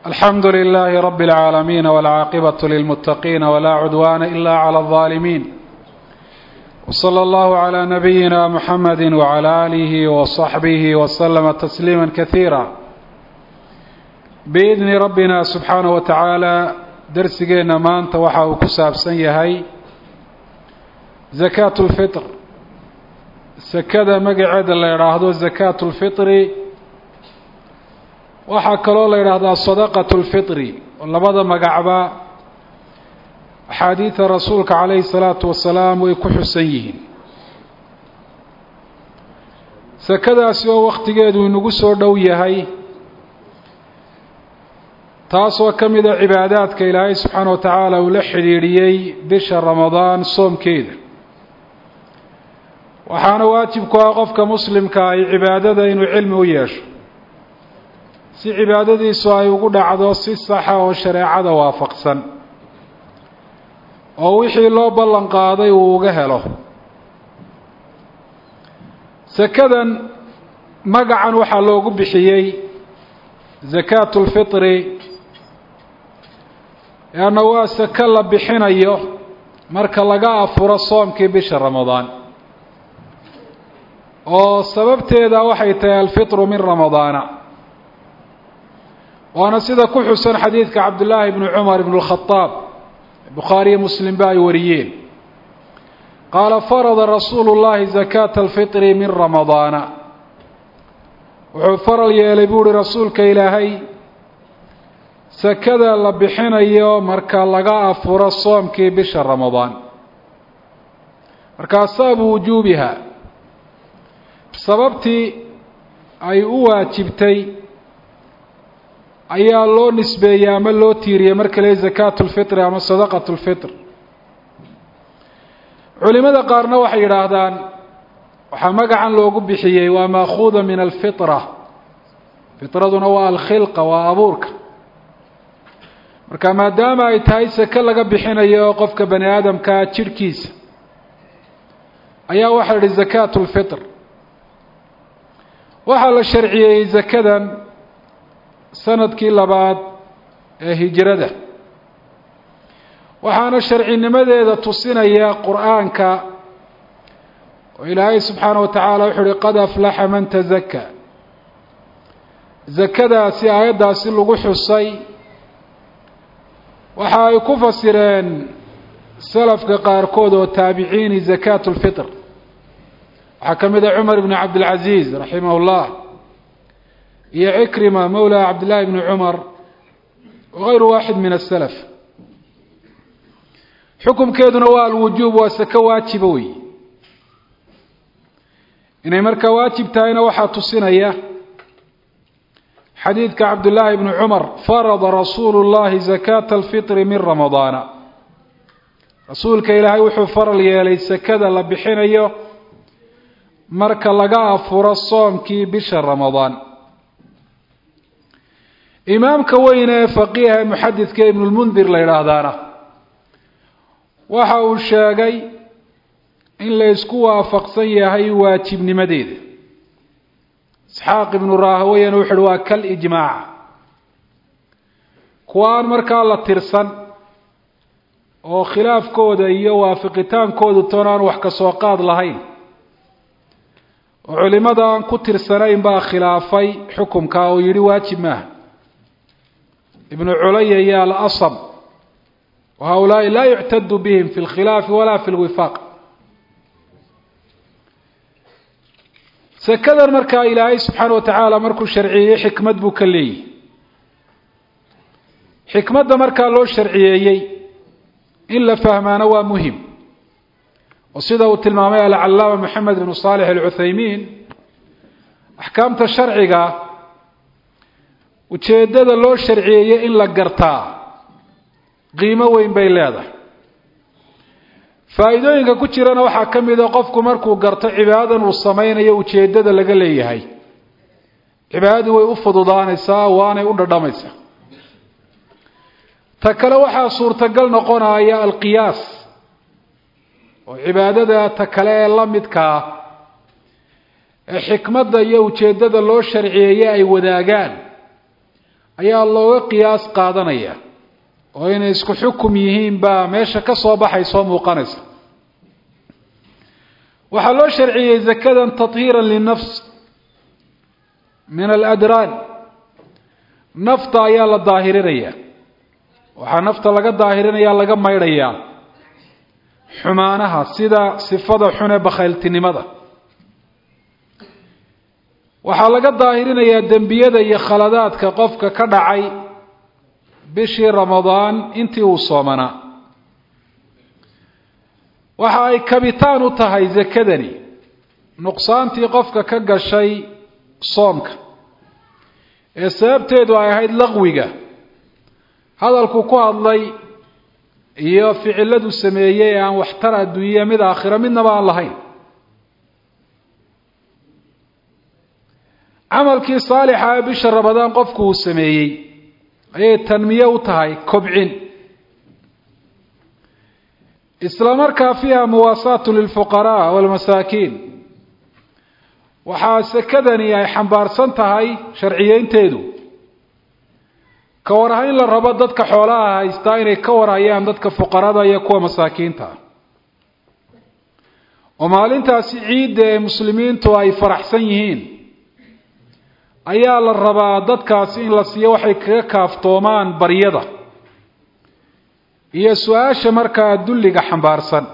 alxamdu لlh rb العaalamiin wاlcaaqibaة lilmutaqiin wlaa cudwana ila clى الظaalimiin wslى اllah عlى nabiyina mxamedi wعlى آlih وصaxbih wslma تsliima kaثiira biidni rabbina subxaanaه wa tacaala darsigeenna maanta waxa uu ku saabsan yahay zakaat اlfitr sakada magaceeda la idhaahdo zakaat اlfitri waxaa kaloo la yidhaahdaa sadaqat اlfitri oo labada magacba axaadiida rasuulka calayhi الsalaatu wasalaam way ku xusan yihiin sakadaasi oo wakhtigeedu inagu soo dhow yahay taasoo ka mida cibaadaadka ilaahay subxaana wa tacaala uu la xidhiidhiyey bisha ramadaan soomkeeda waxaana waajib ku ah qofka muslimka ay cibaadada inuu cilmi u yeesho si cibaadadiisu ay ugu dhacdo si saxa oo shareecada waafaqsan oo wixii loo ballan qaaday uu uga helo sakadan magacan waxaa loogu bixiyey zakaatu lfitri leanna waa sako la bixinayo marka laga afuro soomkii bisha ramadaan oo sababteeda waxay tahay alfitru min ramadaana waana sida ku xusan xadiidka cabdullaahi bni cumar ibn اlkhadaab bukhaariyo muslimba ay wariyeen qaala farada rasuulu llahi zakaata alfitri min ramadaana wuxuu faral yeelay buu uhi rasuulka ilaahay sakada la bixinayo marka laga afuro soomkii bisha ramadaan markaa sababu wujuubiha sababtii ay u waajibtay ayaa loo nisbeeyey ama loo tiiriyey marka le zakaatu lfitri ama sadaqatu lfitr culimada qaarna waxay yidhaahdaan waxaa magacan loogu bixiyey waa maakuuda min alfitra fitraduna waa alkhilqa waa abuurka marka maadaama ay tahay sake laga bixinayo qofka bani aadamkaa jidhkiisa ayaa waxaa yihi zakaatu lfitr waxaa la sharciyeeyey zakadan sanadkii labaad ee hijrada waxaana sharcinimadeeda tusinaya qur-aanka oo ilaahay subxaana wa tacaala wuxuu uhi qad aflaxa man tazaka zakadaasi aayaddaasi lagu xusay waxa ay ku fasireen salafka qaarkood oo taabiciini zakaatu lfitr waxaa ka mid a cumar ibn cabdilcaziiz raximah llah iyo cikrima mawla cabdillahi bni cumar wagayru waaxid min asalaf xukumkeeduna waa alwujuub waa sako waajiba wey inay markaa waajib tahayna waxaa tusinaya xadiidka cabdullaahi bni cumar farada rasuulu llahi zakaata alfitri min ramadaana rasuulka ilaahay wuxuu faral yeelay sakada la bixinayo marka laga afuro soomkii bisha ramadaan imaamka weyne ee faqiiha ee muxadidka ibnulmundir la yidhaahdaana waxa uu sheegay in la ysku waafaqsan yahay waajibnimadeeda isxaaq ibnu raahaweyana wuxu uhi waa kal ijmaaca kuwa aan markaa la tirsan oo khilaafkooda iyo waafiqitaankoodu toon aan wax ka soo qaad lahayn oo culimada aan ku tirsanayn baa khilaafay xukumka oo yidhi waajib maaha ibnu culaya iyo alasam wa haulaai laa yuctadu bihim fi lkhilaafi walaa fi lwifaaq sakadan markaa ilaahay subxaana wa tacaala markuu sharciyeeyey xikmad buu ka leeyahy xikmadda markaa loo sharciyeeyey in la fahmaana waa muhim oo sida uu tilmaamay alcalaama maxamed bnu saalix alcuthaymiin axkaamta sharciga ujeeddada loo sharciyeeyey in la gartaa qiimo weyn bay leedahay faa'iidooyinka ku jirana waxaa ka mid a qofku markuu garto cibaadadan uu samaynayo ujeeddada laga leeyahay cibaadadii way u fududaanaysaa waanay u dhadhamaysaa ta kale waxaa suurtagal noqonaya alqiyaas oo cibaadada ta kale ee la midkaa ee xikmadda iyo ujeeddada loo sharciyeeye ay wadaagaan ayaa looga qiyaas qaadanaya oo inay isku xukum yihiin baa meesha ka soo baxay soo muuqanaysa waxaa loo sharciyey zakadan tahiiran linafs min aladraan nafta ayaa la daahirinaya waxaa nafta laga daahirinaya laga maydhayaa xumaanaha sida sifada xun ee bakhayltinimada waxaa laga daahirinayaa dembiyada iyo khaladaadka qofka ka dhacay bishii ramadaan intii uu soomanaa waxa ay kabitaan u tahay zakadani nuqsaantii qofka ka gashay soomka ee sababteedu ay ahayd laqwiga hadalku ku hadlay iyo ficiladu sameeyey ee aan waxtar adduunya mid aakhiro midnaba aan lahayn camalkii saalixa ee bisha ramadaan qofku uu sameeyey ayay tanmiye u tahay kobcin isla markaa fiiha muwaasaatu lilfuqaraa walmasaakiin waxaa sekadani ay xambaarsan tahay sharciyeynteedu ka warhayn la rabo dadka xoolaha haystaa inay ka warhayaan dadka fuqarada iyo kuwa masaakiinta oo maalintaasi ciidda ee muslimiintu ay faraxsan yihiin ayaa la rabaa dadkaasi in la siiyo waxay kaga kaaftoomaan baryada iyo su-aasha markaa dulliga xambaarsan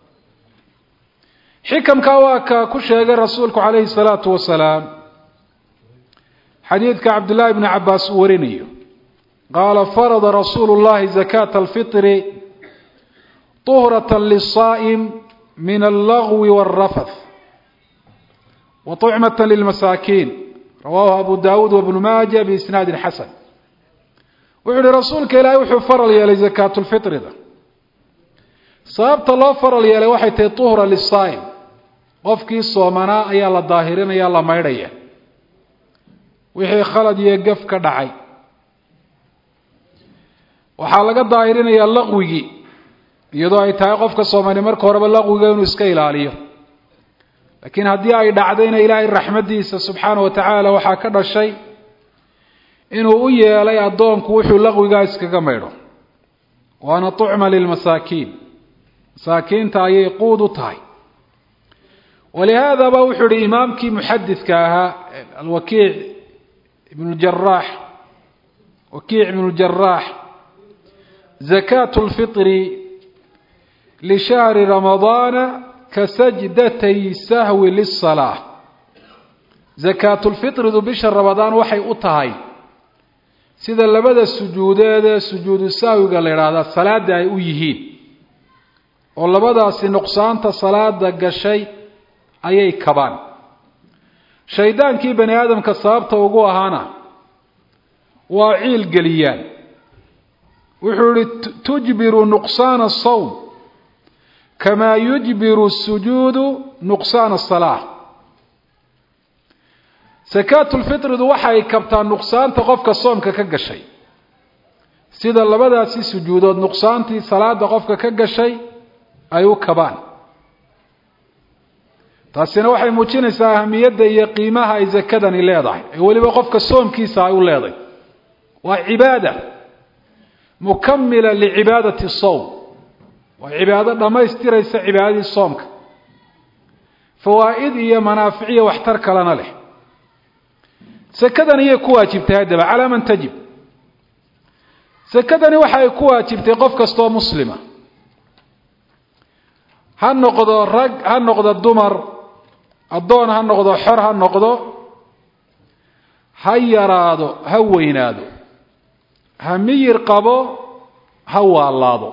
xikamka waa ka ku sheegay rasuulku calayhi salaatu wasalaam xadiidka cabdullaahi bni cabbaas uu warinayo qaala farada rasuulu llahi zakata alfitri tuhrata lisaa'im min allagwi wاlrafath wa طucmata lilmasaakiin rawahu abu dawuud wabnu maaja biisnaadin xasan wuxuu uhi rasuulka ilaahay wuxuu faral yeelay zakaatulfitrida sababta loo faral yeelay waxay tahay tuhra lisaa'im qofkii soomanaa ayaa la daahirinaya la maydhaya wixii khalad iyo gaf ka dhacay waxaa laga daahirinayaa laqwigii iyadoo ay tahay qofka soomani marka horeba laqwiga inuu iska ilaaliyo laakiin haddii ay dhacdayna ilaahay raxmaddiisa subxaana wa tacaala waxaa ka dhashay inuu u yeelay addoonku wuxuu laqwigaa iskaga maydho waana tucma lilmasaakiin masaakiinta ayay quud u tahay walihaadaba wuxuu ihi imaamkii muxadidka ahaa alwakiic ibn ljaraax wakiic ibn ljaraax zakaatu lfitri lishahri ramadaana kasajdatay sahwi lisalaa zakaatulfitridu bisha ramadaan waxay u tahay sida labada sujuudeed ee sujuudu sahwiga la idhaahdaa salaada ay u yihiin oo labadaasi nuqsaanta salaada gashay ayay kabaan shaydaankii bani aadamka sababta ugu ahaana waa ciil geliyaan wuxuu ihi tujbiru nuqsaana asawm kamaa yujbiru sujuudu nuqsaana asalaa sakaatulfitridu waxay kabtaa nuqsaanta qofka soomka ka gashay sida labadaasi sujuudood nuqsaantii salaada qofka ka gashay ay u kabaan taasina waxay muujinaysaa ahamiyadda iyo qiimaha ay zakadani leedahay ee weliba qofka soomkiisa ay u leedahay waa cibaada mukamila licibaadati sowm waa cibaado dhammaystiraysa cibaadadii soomka fawaa'id iyo manaaficiyo waxtar kalena leh sakadani iyay ku waajibtay haddaba calaa man tajib sakadani waxa ay ku waajibtay qof kastoo muslima ha noqdo rag ha noqdo dumar addoon ha noqdo xor ha noqdo ha yaraado ha weynaado ha miyir qabo ha waalaado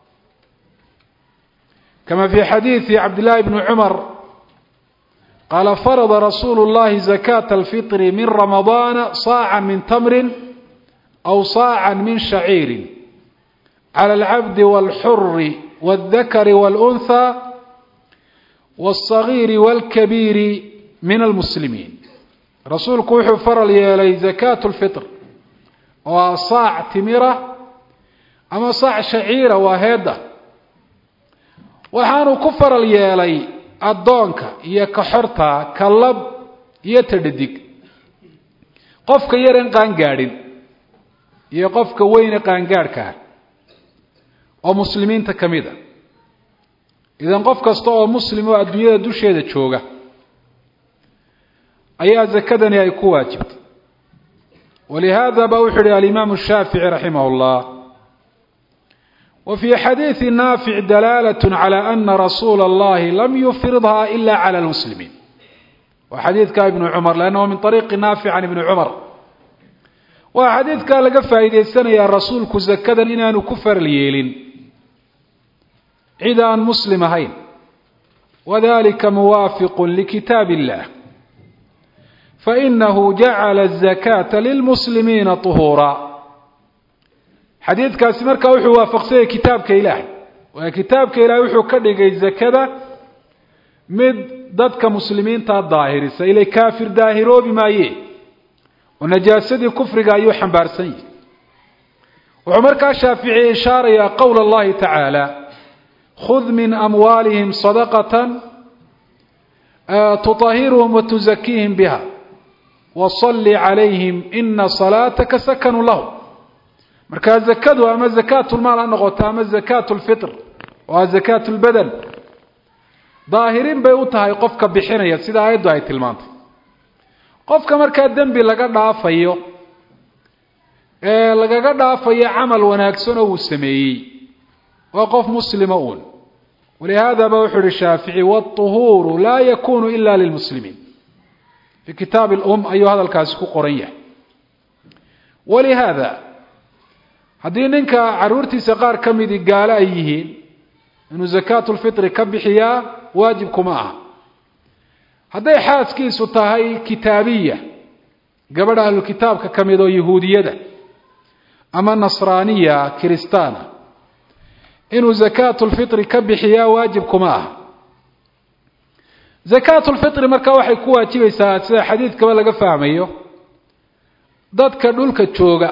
kama fi xadiidi cabdillahi bni cumar qaala farada rasuulu llahi zakata alfitri min ramadaana saaca min tamrin aw saaca min shaciirin cala alcabdi wاlxuri wاldakari wاlأnhى wاlصagiiri wاlkabiiri min almuslimiin rasuulku wuxuu faral yeelay zakaatu lfitr oo ah saac timira ama saac shaciira waa heedda waxaanu ku faral yeelay addoonka iyo ka xorta ka lab iyo ta dhadig qofka yaren qaan gaadhin iyo qofka weyne qaangaadhka ah oo muslimiinta ka mid a idan qof kasta oo muslim oo adduunyada dusheeda jooga ayaa zakadani ay ku waajibtay walihaada ba wuxuu yihi alimaamu shaafici raximah اllah wa fii xadiidi naafic dalaalat calى ana rasuula اllahi lam yufridha ila calى lmuslimiin waa xadiidka ibnu cumar lannahu min ariiqi naafic can ibni cumar waa xadiidkaa laga faa'iidaysanayaa rasuulku zakadan inaanu ku faral yeelin cid aan muslim ahayn wadalika muwaafiqu likitaab illah fainahu jacala azakaata lilmuslimiina طuhuura xadiidkaasi markaa wuxuu waafaqsanyay kitaabka ilaahay waayo kitaabka ilahay wuxuu ka dhigay zakada mid dadka muslimiintaa daahirisa ilay kaafir daahiroobi maaye oo najaasadii kufriga ayuu xambaarsan yahi wuxuu markaa shaafici ishaarayaa qowla اllahi tacaala khud min amwaalihim sadaqata tuطahirhum watuzakiihim biha wasalli calayhim ina salaataka sakanu lahum markaa zakadu ama zakaatulmaal ha noqoto ama zakaatu lfitr oo a zakaatu lbadan daahirin bay u tahay qofka bixinaya sida aayaddu ay tilmaantay qofka markaa dembi laga dhaafayo ee lagaga dhaafayo camal wanaagsan oo uu sameeyey waa qof muslima uun walihaada ba wuxuu ihi shaafici wاطuhuuru laa yakunu ila lilmuslimiin fi kitaab اlum ayuu hadalkaasi ku qoran yahay walihaada haddii ninka caruurtiisa qaar ka midii gaalo ay yihiin inuu zakaatu lfitri ka bixiyaa waajib kuma aha hadday xaaskiisu tahay kitaabiya gabadha ahlukitaabka ka mid oo yahuudiyada ama nasraaniya kiristaana inuu zakaatu lfitri ka bixiyaa waajib kuma aha zakaatu lfitri markaa waxay ku waajibaysaa sida xadiidkaba laga fahmayo dadka dhulka jooga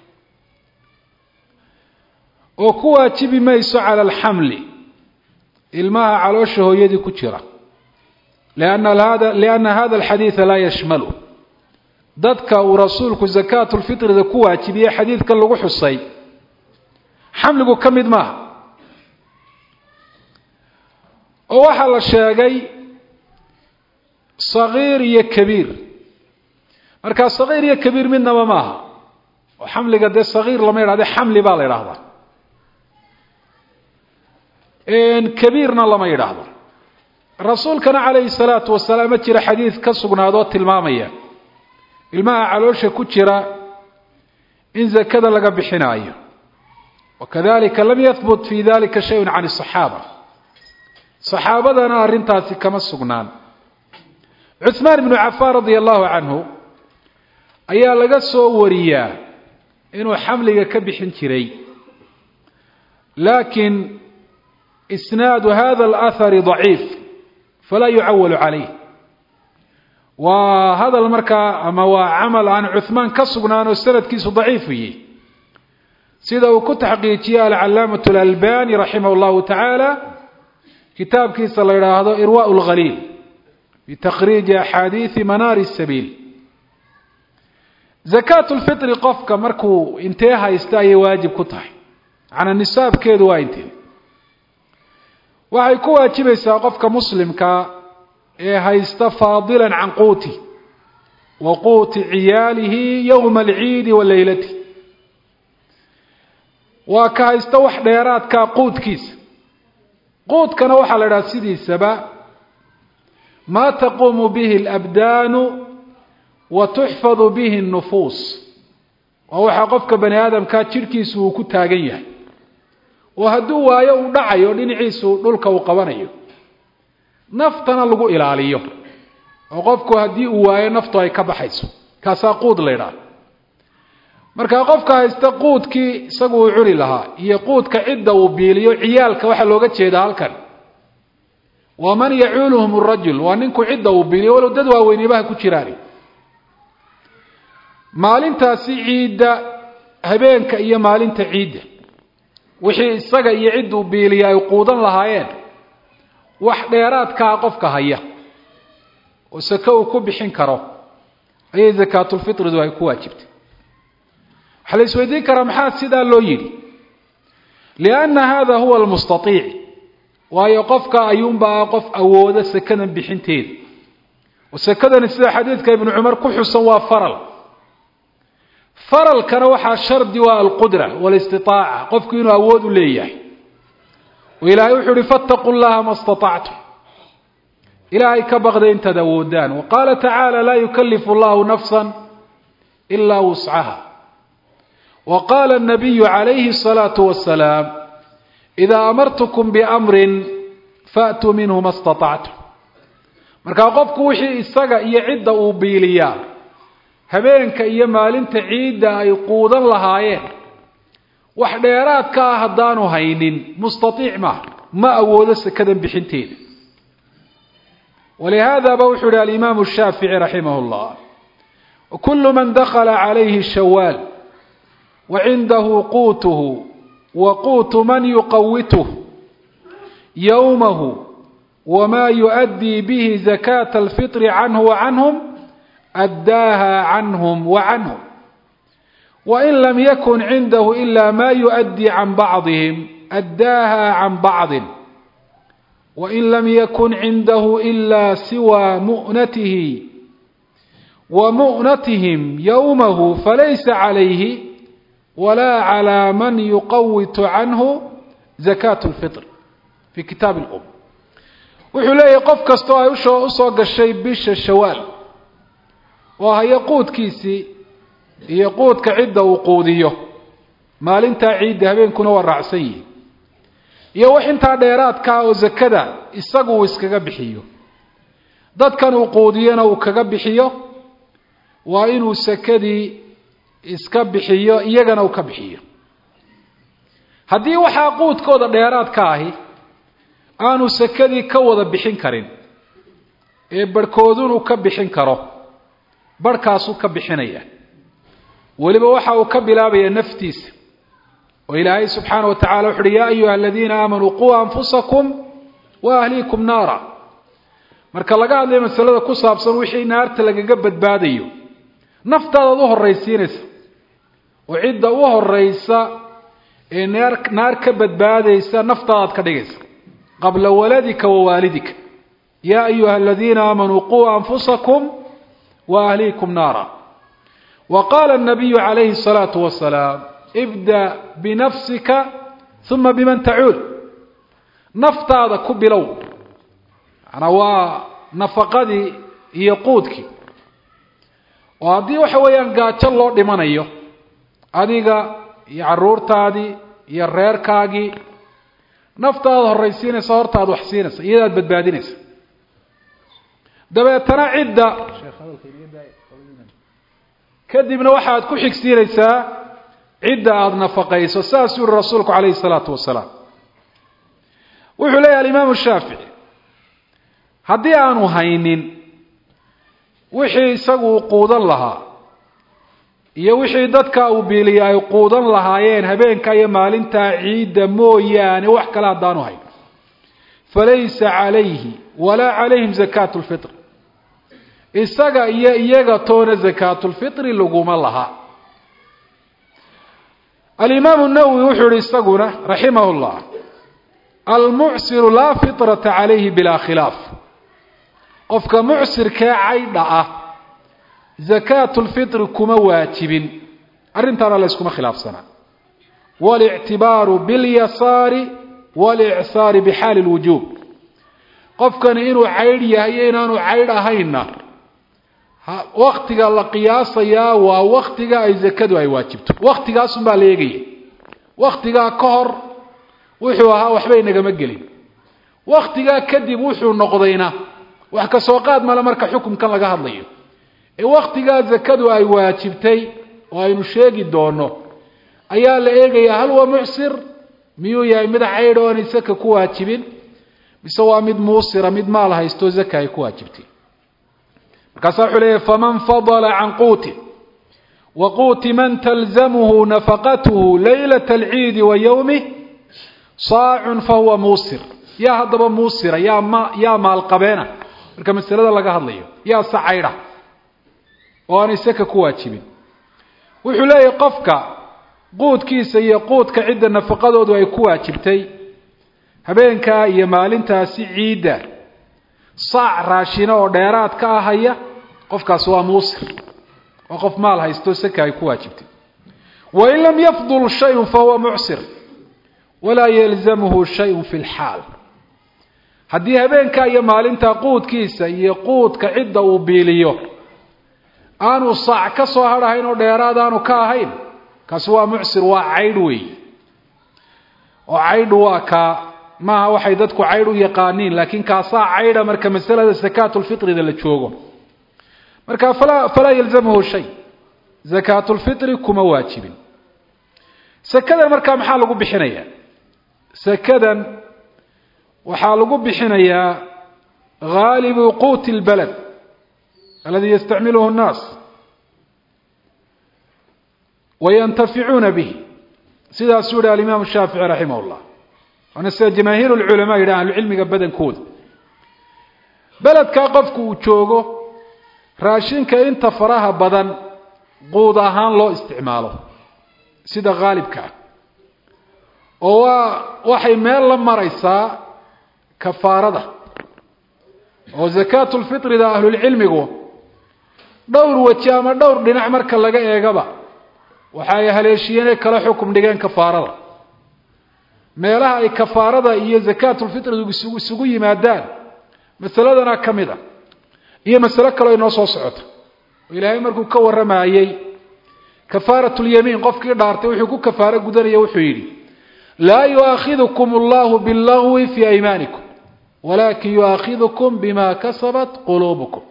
oo ku waajibi mayso cala alxamli ilmaha caloosha hooyadii ku jira lianna hada alxadiida laa yashmalu dadka uu rasuulku zakaatu lfitrida ku waajibiyey xadiidkan lagu xusay xamligu ka mid maaha oo waxaa la sheegay sagiir iyo kabiir markaa sagiir iyo kabiir midnaba maaha oo xamliga dee sagiir lama yidhahde xamli baa la yidhaahdaa kabiirna lama yidhaahdo rasuulkana calayhi salaatu wasalaam ma jira xadiid ka sugnaadoo tilmaamaya ilmaha caloosha ku jira in zakada laga bixinaayo wakadalika lam yahbut fi dalika shayun can asaxaaba saxaabadana arrintaasi kama sugnaan cuhmaan ibnu cafaan radia allahu canhu ayaa laga soo wariyaa inuu xamliga ka bixin jiray laakiin isnaadu hada alahari daciif falaa yucawalu calayh waa hadal markaa ama waa camal aan cuhmaan ka sugnaan oo sanadkiisu daciifu yihi sida uu ku taxqiijiyey alcalaamatu alalbani raximah llahu tacaala kitaabkiisa la yidhaahdo irwa lkhaliil fi takhriiji axaadiidi manaari sabiil zakaatu lfitri qofka markuu intee haysta ayay waajib ku tahay macnaa nisaabkeedu waa intee waxay ku waajibaysaa qofka muslimka ee haysta faadila can quuti wa quuti ciyaalihi yowma alciidi wa leylati waa ka haysta wax dheeraadkaa quudkiisa quudkana waxaa la idhaha sidiisaba maa taquumu bihi alabdaanu wa tuxfadu bihi اnufuus waa waxaa qofka bani aadamkaa jidhkiisu uu ku taagan yahay oo hadduu waayo uu dhacayo dhinaciisu dhulka uu qabanayo naftana lagu ilaaliyo oo qofku haddii uu waayo naftu ay ka baxayso kaasaa quud la ydhaha markaa qofka haysta quudkii isagu uu cuni lahaa iyo quudka cidda uu biiliyo ciyaalka waxaa looga jeedaa halkan waa man yacuuluhum rajul waa ninku cidda uu biiliyo walow dad waaweynibaha ku jiraan maalintaasi ciidda habeenka iyo maalinta ciidda wixii isaga iyo cidduu biiliya ay quudan lahaayeen wax dheeraadkaa qofka haya oo sake uu ku bixin karo ayay zakaatulfitridu ay ku waajibtay waxaa la isweydiin karaa maxaa sidaa loo yidhi lianna hada huwa almustaiic waayo qofka ayuunbaa qof awooda sekadan bixinteeda oo sekadani sida xadiidka ibnu cumar ku xusan waa faral faralkana waxaa shardi waa alqudra walistiaaca qofku inuu awood u leeyahay oo ilaahay wuxuu uhi fattaquu llaha ma staطactum ilaahay ka baqda intaad awoodaan wa qaala tacaala laa yukalifu llahu nafsa ilaa wuscaha wa qaala الnabiyu calayhi الsalaaةu wasalaam idaa amartukum biamrin faatuu minhu ma staطactum markaa qofku wixii isaga iyo cidda uu biiliyaa habeenka iyo maalinta ciidda ay quudan lahaayeen wax dheeraad ka ah haddaanu haynin mustaiic maaha ma awoodo sekadan bixinteeda walihaadaba wuxuu yihi alimaamu shaafici raximah اllah kulu man dakla calayhi shawaal wa cindahu quutuhu wa quutu man yuqawituh yowmahu wma yuؤdii bihi zakaة اlfiطr canhu wacanhum addaaha canhum wacanhum wain lam yakun cindahu ila ma yuؤdii can bacضihim addaaha can bacضi wain lam yakun cindahu ila siwى mu'natihi wa mu'natihim yowmahu falaysa calayhi wala calى man yuqawitu canhu zakaة اlfiطr fi kitaab اlm wuxuu leeyahay qof kastoo ay usoo usoo gashay bisha shawaal oo hayo quudkiisii iyo quudka cidda uu quudiyo maalintaa ciidda habeenkuna waa raacsan yihi iyo wax intaa dheeraadkaa oo zakada isagu uu iskaga bixiyo dadkan uu quudiyona uu kaga bixiyo waa inuu sakadii iska bixiyo iyagana uu ka bixiyo haddii waxaa quudkooda dheeraad ka ahi aanu sakadii ka wada bixin karin ee barhkoodunuu ka bixin karo barhkaasuu ka bixinaya weliba waxa uu ka bilaabayaa naftiisa oo ilaahay subxaana wa tacala wuxu uhi yaa ayuha aladiina aamanuu quu anfusakum wa ahliikum naara marka laga hadlayo masalada ku saabsan wixii naarta lagaga badbaadayo naftaadaad u horraysiinaysa oo cidda u horeysa ee naar naar ka badbaadaysa naftaadaad ka dhigaysa qabla waladika wa waalidika yaa ayuha aladiina aamanuu quu anfusakum wa ahliikum naara wa qaala الnabiyu calayhi الsalaatu wasalaam ibda binafsika uma biman tacuul naftaada ku bilow manaa waa nafaqadii iyo quudkii oo haddii waxa weeyaan gaajo loo dhimanayo adiga iyo caruurtaadii iyo reerkaagii naftaada horraysiinaysa hortaad wax siinaysa iyadaad badbaadinaysa dabeetana cidda kadibna waxaad ku xigsiinaysaa cidda aada nafaqayso saasuu yihi rasuulku calayhi salaatu wasalaam wuxuu leeyahy alimaamu shaafici haddii aanu haynin wixii isagu uu quudan lahaa iyo wixii dadka uu biiliya ay quudan lahaayeen habeenka iyo maalintaa ciidda mooyaane wax kale haddaanu hayn falaysa calayhi walaa calayhim zakaatu lfitr isaga iyo iyaga toona zakaatulfitri laguma laha alimaamu nawowi wuxuu yihi isaguna raximah llah almucsiru laa fitrata calayhi bilaa khilaaf qofka mucsirkee caydha ah zakaatulfitri kuma waajibin arrintaana la yskuma khilaafsanaa walictibaaru bilyasaari walicsaari bixaali lwujuub qofkani inuu caydh yahay iyo inaanu caydh ahaynna waktiga la qiyaasayaa waa waktiga ay zakadu ay waajibto waktigaasun baa la eegaya waktigaa ka hor wuxuu ahaa waxba inagama gelin waktigaa kadib wuxuu noqdayna wax ka soo qaad male marka xukumkan laga hadlayo ee waktigaa zakadu ay waajibtay oo aynu sheegi doono ayaa la eegayaa hal waa mucsir miyuu yahay mid caydh oo aanay zaka ku waajibin mise waa mid muusira mid maal haysto zaka ay ku waajibtay markaasaa wuxuu leeyahy faman fadla can quuti wa quuti man talzamhu nafaqatuhu laylata alciidi wa yowmih saacun fahuwa muusir yaa haddaba muusira yaa ma yaa maalqabeena marka masalada laga hadlayo yaa se caydha oo aanay saka ku waajibin wuxuu leeyahay qofka quudkiisa iyo quudka cidda nafaqadoodu ay ku waajibtay habeenkaa iyo maalintaasi ciidda saac raashina oo dheeraad ka ahaya qofkaas waa muusir waa qof maal haysto saka ay ku waajibtay wain lam yafdul shayun fahuwa mucsir walaa yalzamhu shayun fi lxaal haddii habeenkaa iyo maalintaa quudkiisa iyo quudka cidda uu biiliyo aanu saac ka soo hadhahayn oo dheeraad aanu ka ahayn kaasi waa mucsir waa caydh weey oo caydhu waa kaa maaha waxay dadku caydh u yaqaaniin laakiin kaasaa caydha marka masalada sakaatulfitrida la joogo marka falaa falaa yalzamhu shay sakaatulfitri kuma waajibin sakadan markaa maxaa lagu bixinayaa sakadan waxaa lagu bixinayaa haalibu quuti اlbalad aladi yastacmiluhu الnaas wayantaficuuna bih sidaasuu yihi alimaamu shaafici raximah اllah waana sida jamaahiir اlculamaa yidhah ahlucilmiga badankooda beledkaa qofku uu joogo raashinka inta faraha badan quud ahaan loo isticmaalo sida haalibka ah oo waa waxay meel la maraysaa kafaarada oo sakaatulfitrida ahlulcilmigu dhowr weji ama dhowr dhinac marka laga eegaba waxa ay haleeshiyeenay kala xukum dhigeen kafaarada meelaha ay kafaarada iyo sakaatulfitridu isugu isugu yimaadaan masaladana ka mid a iyo masalo kaleo inoo soo socota oo ilaahay markuu ka warramayey kafaaratulyamiin qofkii dhaartay wuxuu ku kafaaro gudanaya wuxuu yidhi laa yuaakhidukum allahu billagwi fii aymaanikum walakin yuaakhidukum bima kasabat quluubukum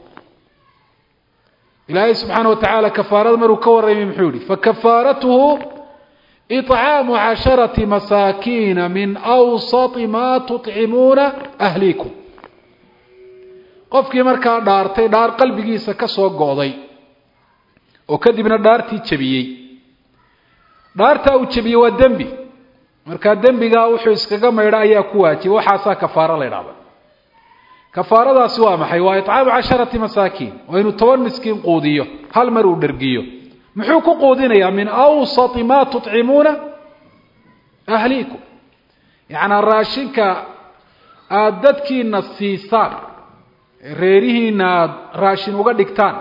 ilaahay subxaana wa tacaala kafaarada maruu ka warramay muxuu yihi fakafaaratuhu iطcaamu casharati masaakiina min awsati ma tuطcimuuna ahliikum qofkii markaa dhaartay dhaar qalbigiisa ka soo go'day oo kadibna dhaartii jebiyey dhaartaa uu jebiyey waa dembi markaa dembigaa wuxuu iskaga maydha ayaa ku waajiba waxaasaa kafaaro la ydhahda kafaaradaasi waa maxay waa icaamu casharati masaakiin waa inuu toban miskiin quudiyo hal mar uu dhergiyo muxuu ku quudinayaa min awsati ma tuطcimuuna ahliikum yacnaa raashinka aada dadkiina siisaan reerihiina aada raashin uga dhigtaan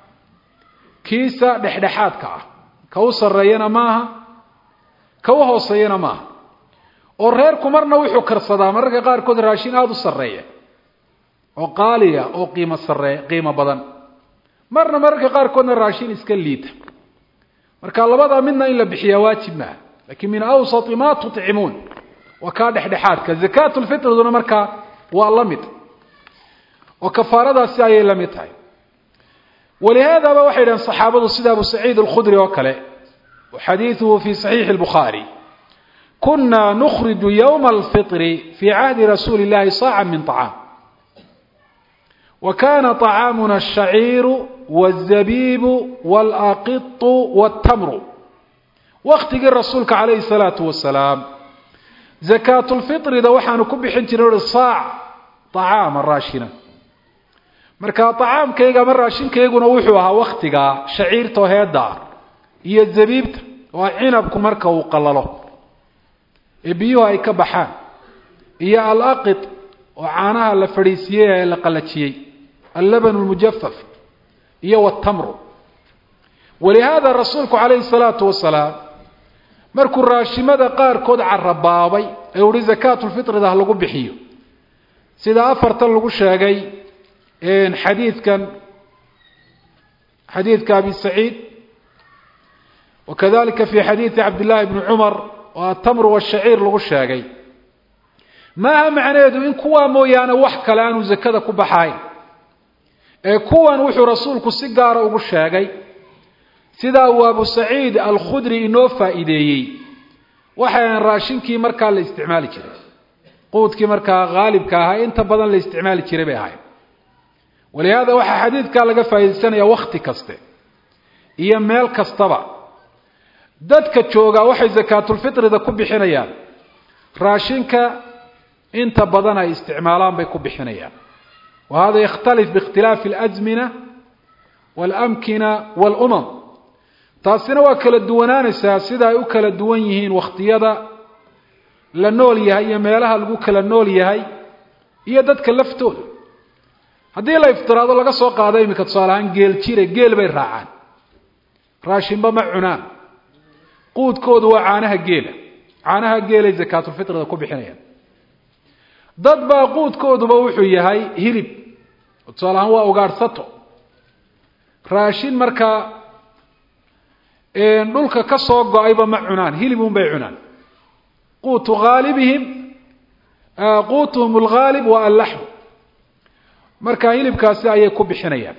kiisa dhexdhexaadka ah ka u sarreeyana maaha ka u hooseeyana maaha oo reerku marna wuxuu karsadaa mararka qaarkood raashin aada u sarreeya oo qaaliya oo qiimo sarree qiimo badan marna mararka qaarkoodna raashin iska liita marka labadaa midna in la bixiyaa waajib maaha lakiin min awsati ma tuطcimuun waa kaa dhexdhexaadka zakaatulfitriduna markaa waa la mid oo kafaaradaasi ayay la mid tahay walihaadaba waxay dhahen saxaabadu sida abu saciid alkhudri oo kale xadiiثuhu fi صaxiixi اlbukhaari kuna nukhriju ywma alfiطri fi cahdi rasuuli اllahi saaca min طacaam wa kana طacaamuna الshaciiru wالzabiibu wاlaqiطu wالtamru waktigii rasuulka calayhi الsalaatu wasalaam zakaatulfiطrida waxaanu ku bixin jirnay ui saac طacaama raashina marka طacaamkayga ama raashinkayguna wuxuu ahaa waktigaa shaciirta oo heedda ah iyo zabiibta waa cinabku marka uu qalalo ee biyuhu ay ka baxaan iyo alaqid oo caanaha la fadhiisiiyey ee la qalajiyey allaban اlmujafaf iyo wاtamru walihaada rasuulku calayhi الsalaatu wasalaam markuu raashimada qaarkood carabaabay ee uhi zakaatulfitrida ha lagu bixiyo sida afartan lagu sheegay xadiidkan xadiidka abi saciid wakadalika fi xadiidi cabdillahi bni cumar oo atamru washaciir lagu sheegay maaha macnaheedu in kuwaa mooyaane wax kale aanu zakada ku baxayn ee kuwan wuxuu rasuulku si gaara ugu sheegay sidaa uu abu saciid alkhudri inoo faa'iideeyey waxayan raashinkii markaa la isticmaali jiray quudkii markaa haalibka ahaa inta badan la isticmaali jiray bay ahayd walihaada waxaa xadiidkaa laga faa'iidaysanaya wakhti kaste iyo meel kastaba dadka joogaa waxay zakaatulfitrida ku bixinayaan raashinka inta badan ay isticmaalaan bay ku bixinayaan wa hada yakhtalif biikhtilaafi alazmina waalamkina waalumam taasina waa kala duwanaanaysaa sida ay u kala duwan yihiin wakhtiyada la nool yahay iyo meelaha lagu kala nool yahay iyo dadka laftooda haddii la iftiraado laga soo qaado iminka tusaale ahaan geel jire geel bay raacaan raashinba ma cunaan quudkoodu waa caanaha geela caanaha geelay zakaatulfitrida ku bixinayaan dad baa quudkooduba wuxuu yahay hilib tusaale ahaan waa ugaadhsato raashin markaa dhulka ka soo go-ayba ma cunaan hilib un bay cunaan quutu haalibihim quutuhum alghaalib wa allaxmu marka hilibkaasi ayay ku bixinayaan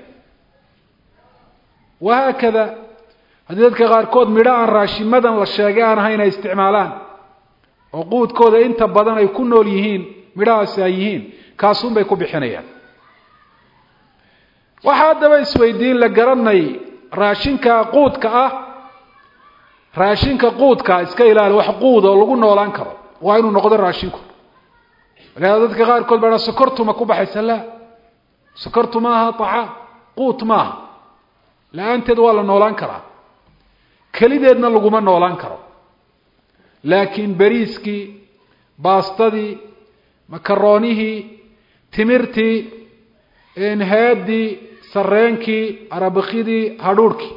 wahaakada haddii dadka qaarkood midho aan raashimadan la sheegay aan ahayn ay isticmaalaan oo quudkooda inta badan ay ku nool yihiin midhahaasi ay yihiin kaasun bay ku bixinayaan waxaa haddaba isweydiin la garanay raashinka quudka ah raashinka quudka iska ilaali wax quud oo lagu noolaan karo waa inuu noqdo raashinku walihaada dadka qaarkood baa sokortuma ku baxaysa la sokortu maaha acaam quut maaha la-aanteed waa la noolaan karaa kelideedna laguma noolaan karo laakiin beriiskii baastadii makaroonihii timirtii headii sareenkii arabakidii hadhuurhkii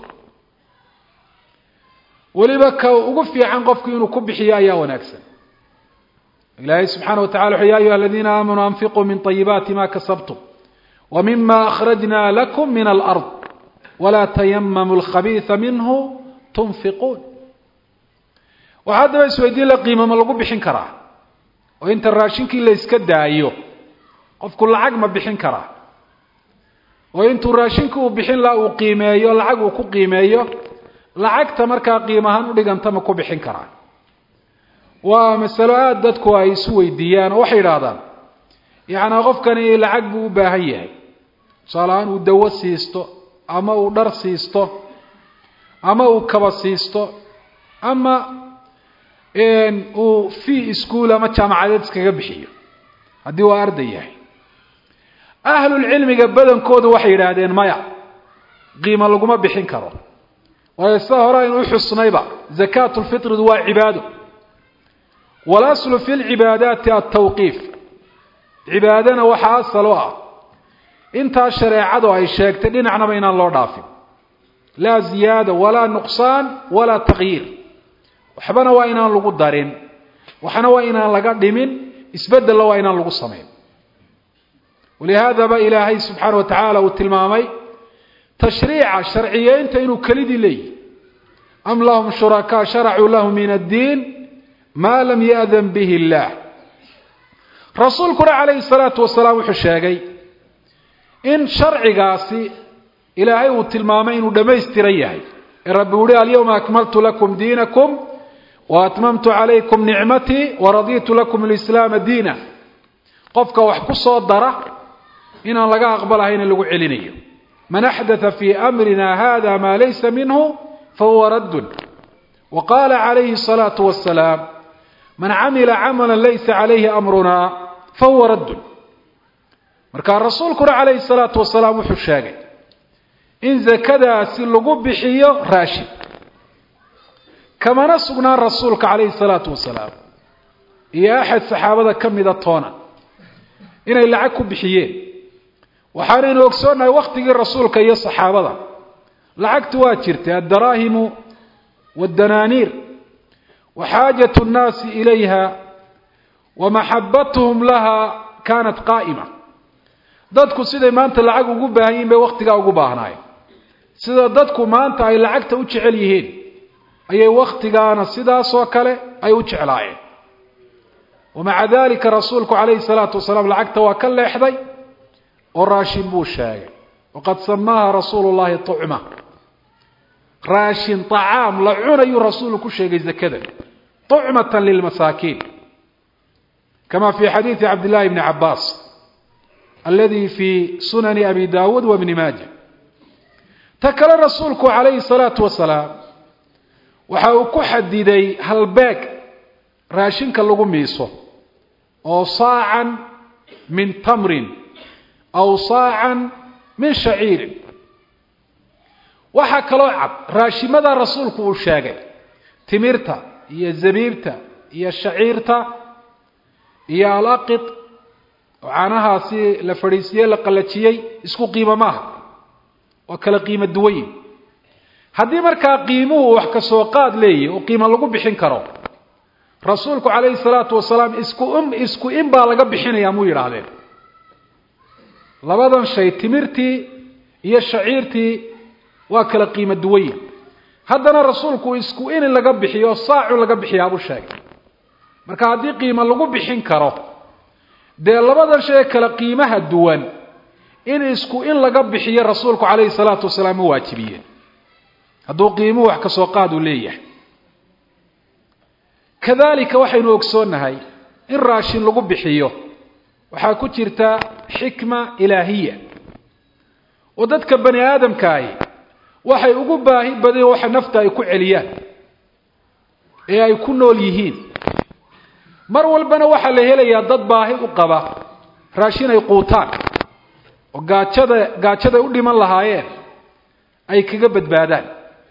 weliba ka ugu fiican qofku inuu ku bixiyo ayaa wanaagsan ilaahay subxaana wa tacala wuxu ya ayuha aladiina aamanuu anfiquu min طayibaati ma kasabtum wa mima akhrajna lakum min alard walaa tayamamu lkhabiisa minhu tunfiquun waxaa haddaba isweydiin la qiimama lagu bixin karaa oo inta raashinkii la iska daayo qofku lacag ma bixin karaa oo intuu raashinkii uu bixin laha uu qiimeeyo lacag uu ku qiimeeyo lacagta markaa qiim ahaan udhiganta ma ku bixin karaa waa masalo aada dadku ay isu weydiiyaan oo waxay yidhaahdaan yacnaa qofkani lacag buu u baahan yahay tusaale ahaan uu dawo siisto ama uu dhar siisto ama uu kaba siisto ama uu fee school ama jaamacadeed iskaga bixiyo haddii waa arday yahay ahlulcilmiga badankoodu waxay yidhaahdeen maya qiimo laguma bixin karo waayo sida hore aynu uxusnayba zakaatu lfitridu waa cibaado walaslu fi lcibaadaati altawqiif cibaadana waxaa asal u ah intaa shareecadu ay sheegtay dhinacnaba inaan loo dhaafin laa ziyaada walaa nuqsaan walaa takyiir waxbana waa inaan lagu darin waxna waa inaan laga dhimin isbedella waa inaan lagu samayn walihaadaba ilaahay subxaana wa tacaala uu tilmaamay tashriica sharciyeynta inuu kelidii leeyihi am lahum shurakaa sharacuu lahu min addiin maa lam ya'dan bihi illaah rasuulkuna calayhi salaatu wasalaam wuxuu sheegay in sharcigaasi ilaahay uu tilmaamay inuu dhammaystiran yahay ee rabbi uhi alyawma akmaltu lakum diinakum wa atmamtu calaykum nicmatii waraditu lakum alislaama diina qofka wax ku soo dara inaan laga aqbalahayna lagu celinayo man axdatha fii amrina hada maa laysa minhu fahuwa raddun wa qaala calayhi الsalaatu wasalaam man camila camala laysa calayhi amruna fahuwa raddun markaa rasuulkuna calayhi الsalaatu wasalaam wuxuu sheegay in zakadaasi lagu bixiyo raashin kamana sugnaan rasuulka calayhi الsalaatu wasalaam iyo axad saxaabada ka mida toona inay lacag ku bixiyeen waxaanaynu ogsoonnahay waktigii rasuulka iyo saxaabada lacagtu waa jirtay addaraahimu waddanaaniir wa xaajatu nnaasi ilayha wa maxabatuhum laha kaanat qaa'ima dadku siday maanta lacag ugu baahan yihin bay wakhtigaa ugu baahnaayeen sida dadku maanta ay lacagta u jecel yihiin ayay wakhtigaana sidaasoo kale ay u jeclaayeen wamaca dalika rasuulku calayhi salaatu wasalaam lacagta waa ka leexday oo raashin buu sheegay waqad samaaha rasuulu llahi tucma raashin طacaam la cunayuu rasuulu ku sheegay zakada طucmata lilmasaakiin kama fi xadiidi cabd llahi bni cabaas aladi fi sunani abi dawuud wa bni maaja ta kale rasuulku calayhi salaatu wasalaam waxa uu ku xadiday halbeeg raashinka lagu miiso oo saacan min tamrin aw saacan min shaciirin waxaa kaloo cad raashimadaa rasuulku uu sheegay timirta iyo zabiibta iyo shaciirta iyo alaqid oo caanahaasi la fadhiisiye la qallajiyey isku qiimo maaha waa kala qiimo duwanyi haddii markaa qiimuhu wax ka soo qaad leeyahy oo qiimo lagu bixin karo rasuulku calayhi salaatu wasalaam isku um isku in baa laga bixinayaa muu yidhaahdeen labadan shay timirtii iyo shaciirtii waa kala qiimo duwanyi haddana rasuulku isku in laga bixiyo saacu laga bixiyaabuu sheegay marka haddii qiimo lagu bixin karo dee labadan shay ee kala qiimaha duwan in isku in laga bixiyo rasuulku calayhi salaatu wasalaam ma waajibiye hadduu qiimuhu wax kasoo qaad uu leeyahay kadalika waxaynu ogsoonnahay in raashin lagu bixiyo waxaa ku jirta xikma ilaahiya oo dadka bani aadamkaahi waxay ugu baahi badeen waxa nafta ay ku celiyaan ee ay ku nool yihiin mar walbana waxaa la helayaa dad baahi u qaba raashin ay quutaan oo gaajada gaajaday u dhiman lahaayeen ay kaga badbaadaan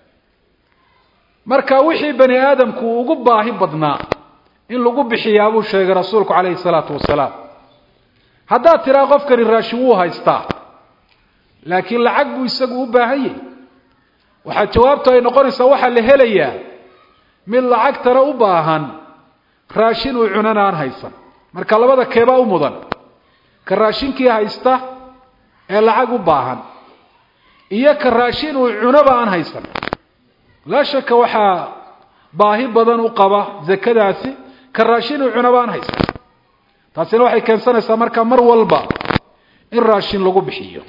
marka wixii bani aadamku ugu baahi badnaa in lagu bixiyaa buu sheegay rasuulku calayhi salaatu wasalaam haddaad tiraa qofkani raashin wuu haystaa laakiin lacag buu isagu u baahan yahy waxaa jawaabtu ay noqonaysaa waxaa la helayaa mid lacagtana u baahan raashin uu cunana aan haysan marka labada keebaa u mudan ka raashinkii haysta ee lacag u baahan iyo ka raashin uu cunoba aan haysan laa shaka waxaa baahi badan u qaba zakadaasi ka raashin uu cunaba aan haysan taasina waxay keensanaysaa marka mar walba in raashin lagu bixiyo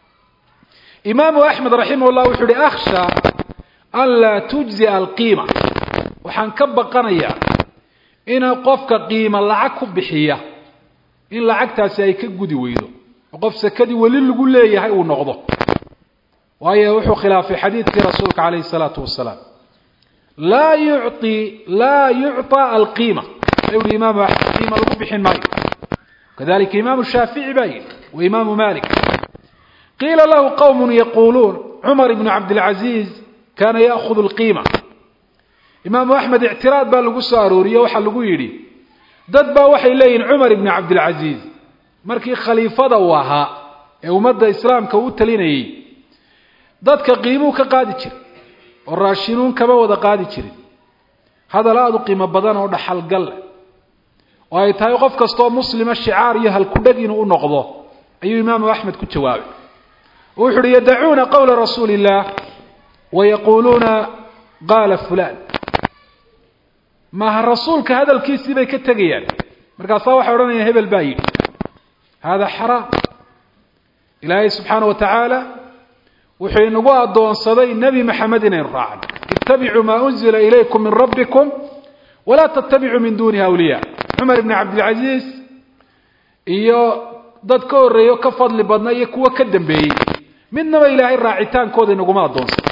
imaamu axmed raximah llah wuxuu uhi akhsha an laa tujzia alqiima waxaan ka baqanayaa ina qofka qiima lacag ku bixiya in lacagtaasi ay ka gudi weydo oo qof sakadii weli lagu leeyahay uu noqdo waayo wuxuu khilaafay xadiidkii rasuulka calayhi salaatu wasalaam laa yuci laa yucطa alqiima ayuu yihi imaamu axmed qiima lagu bixin maayo kadalika imaamu shaafici baa yihi wa imaamu malik qiila lahu qowm yaquuluun cumar ibnu cabdilcaziiz kaana ya'hudu alqiima imaamu axmed ictiraad baa lagu soo arooriye waxaa lagu yidhi dad baa waxay leeyihin cumar ibnu cabdilcaziiz markii khaliifada uu ahaa ee ummadda islaamka u talinayey dadka qiimuu ka qaadi jiray oo raashinuun kama wada qaadi jirin hadal aada u qiimo badan oo dhaxalgal leh oo ay tahay qof kastaoo muslima shicaar iyo halkudheg inuu u noqdo ayuu imaamu axmed ku jawaabay oo wuxu uhi yadacuuna qowla rasuuli illaah wayaquuluuna qaala fulaan maaha rasuulka hadalkiisii bay ka tegayaan markaasaa waxay odhanayaan hebel baa yidhi hada xaraam ilaahay subxaana wa tacaala wuxuu inagu addoonsaday nebi maxamed inaynu raacno ittabicuu maa unzila ilaykum min rabbikum walaa tattabicuu min duunihi awliya cumar ibni cabdilcaziiz iyo dad ka horreeyo ka fadli badna iyo kuwo ka dambeeyey midnaba ilaahay raacitaankooda inaguma addoonsada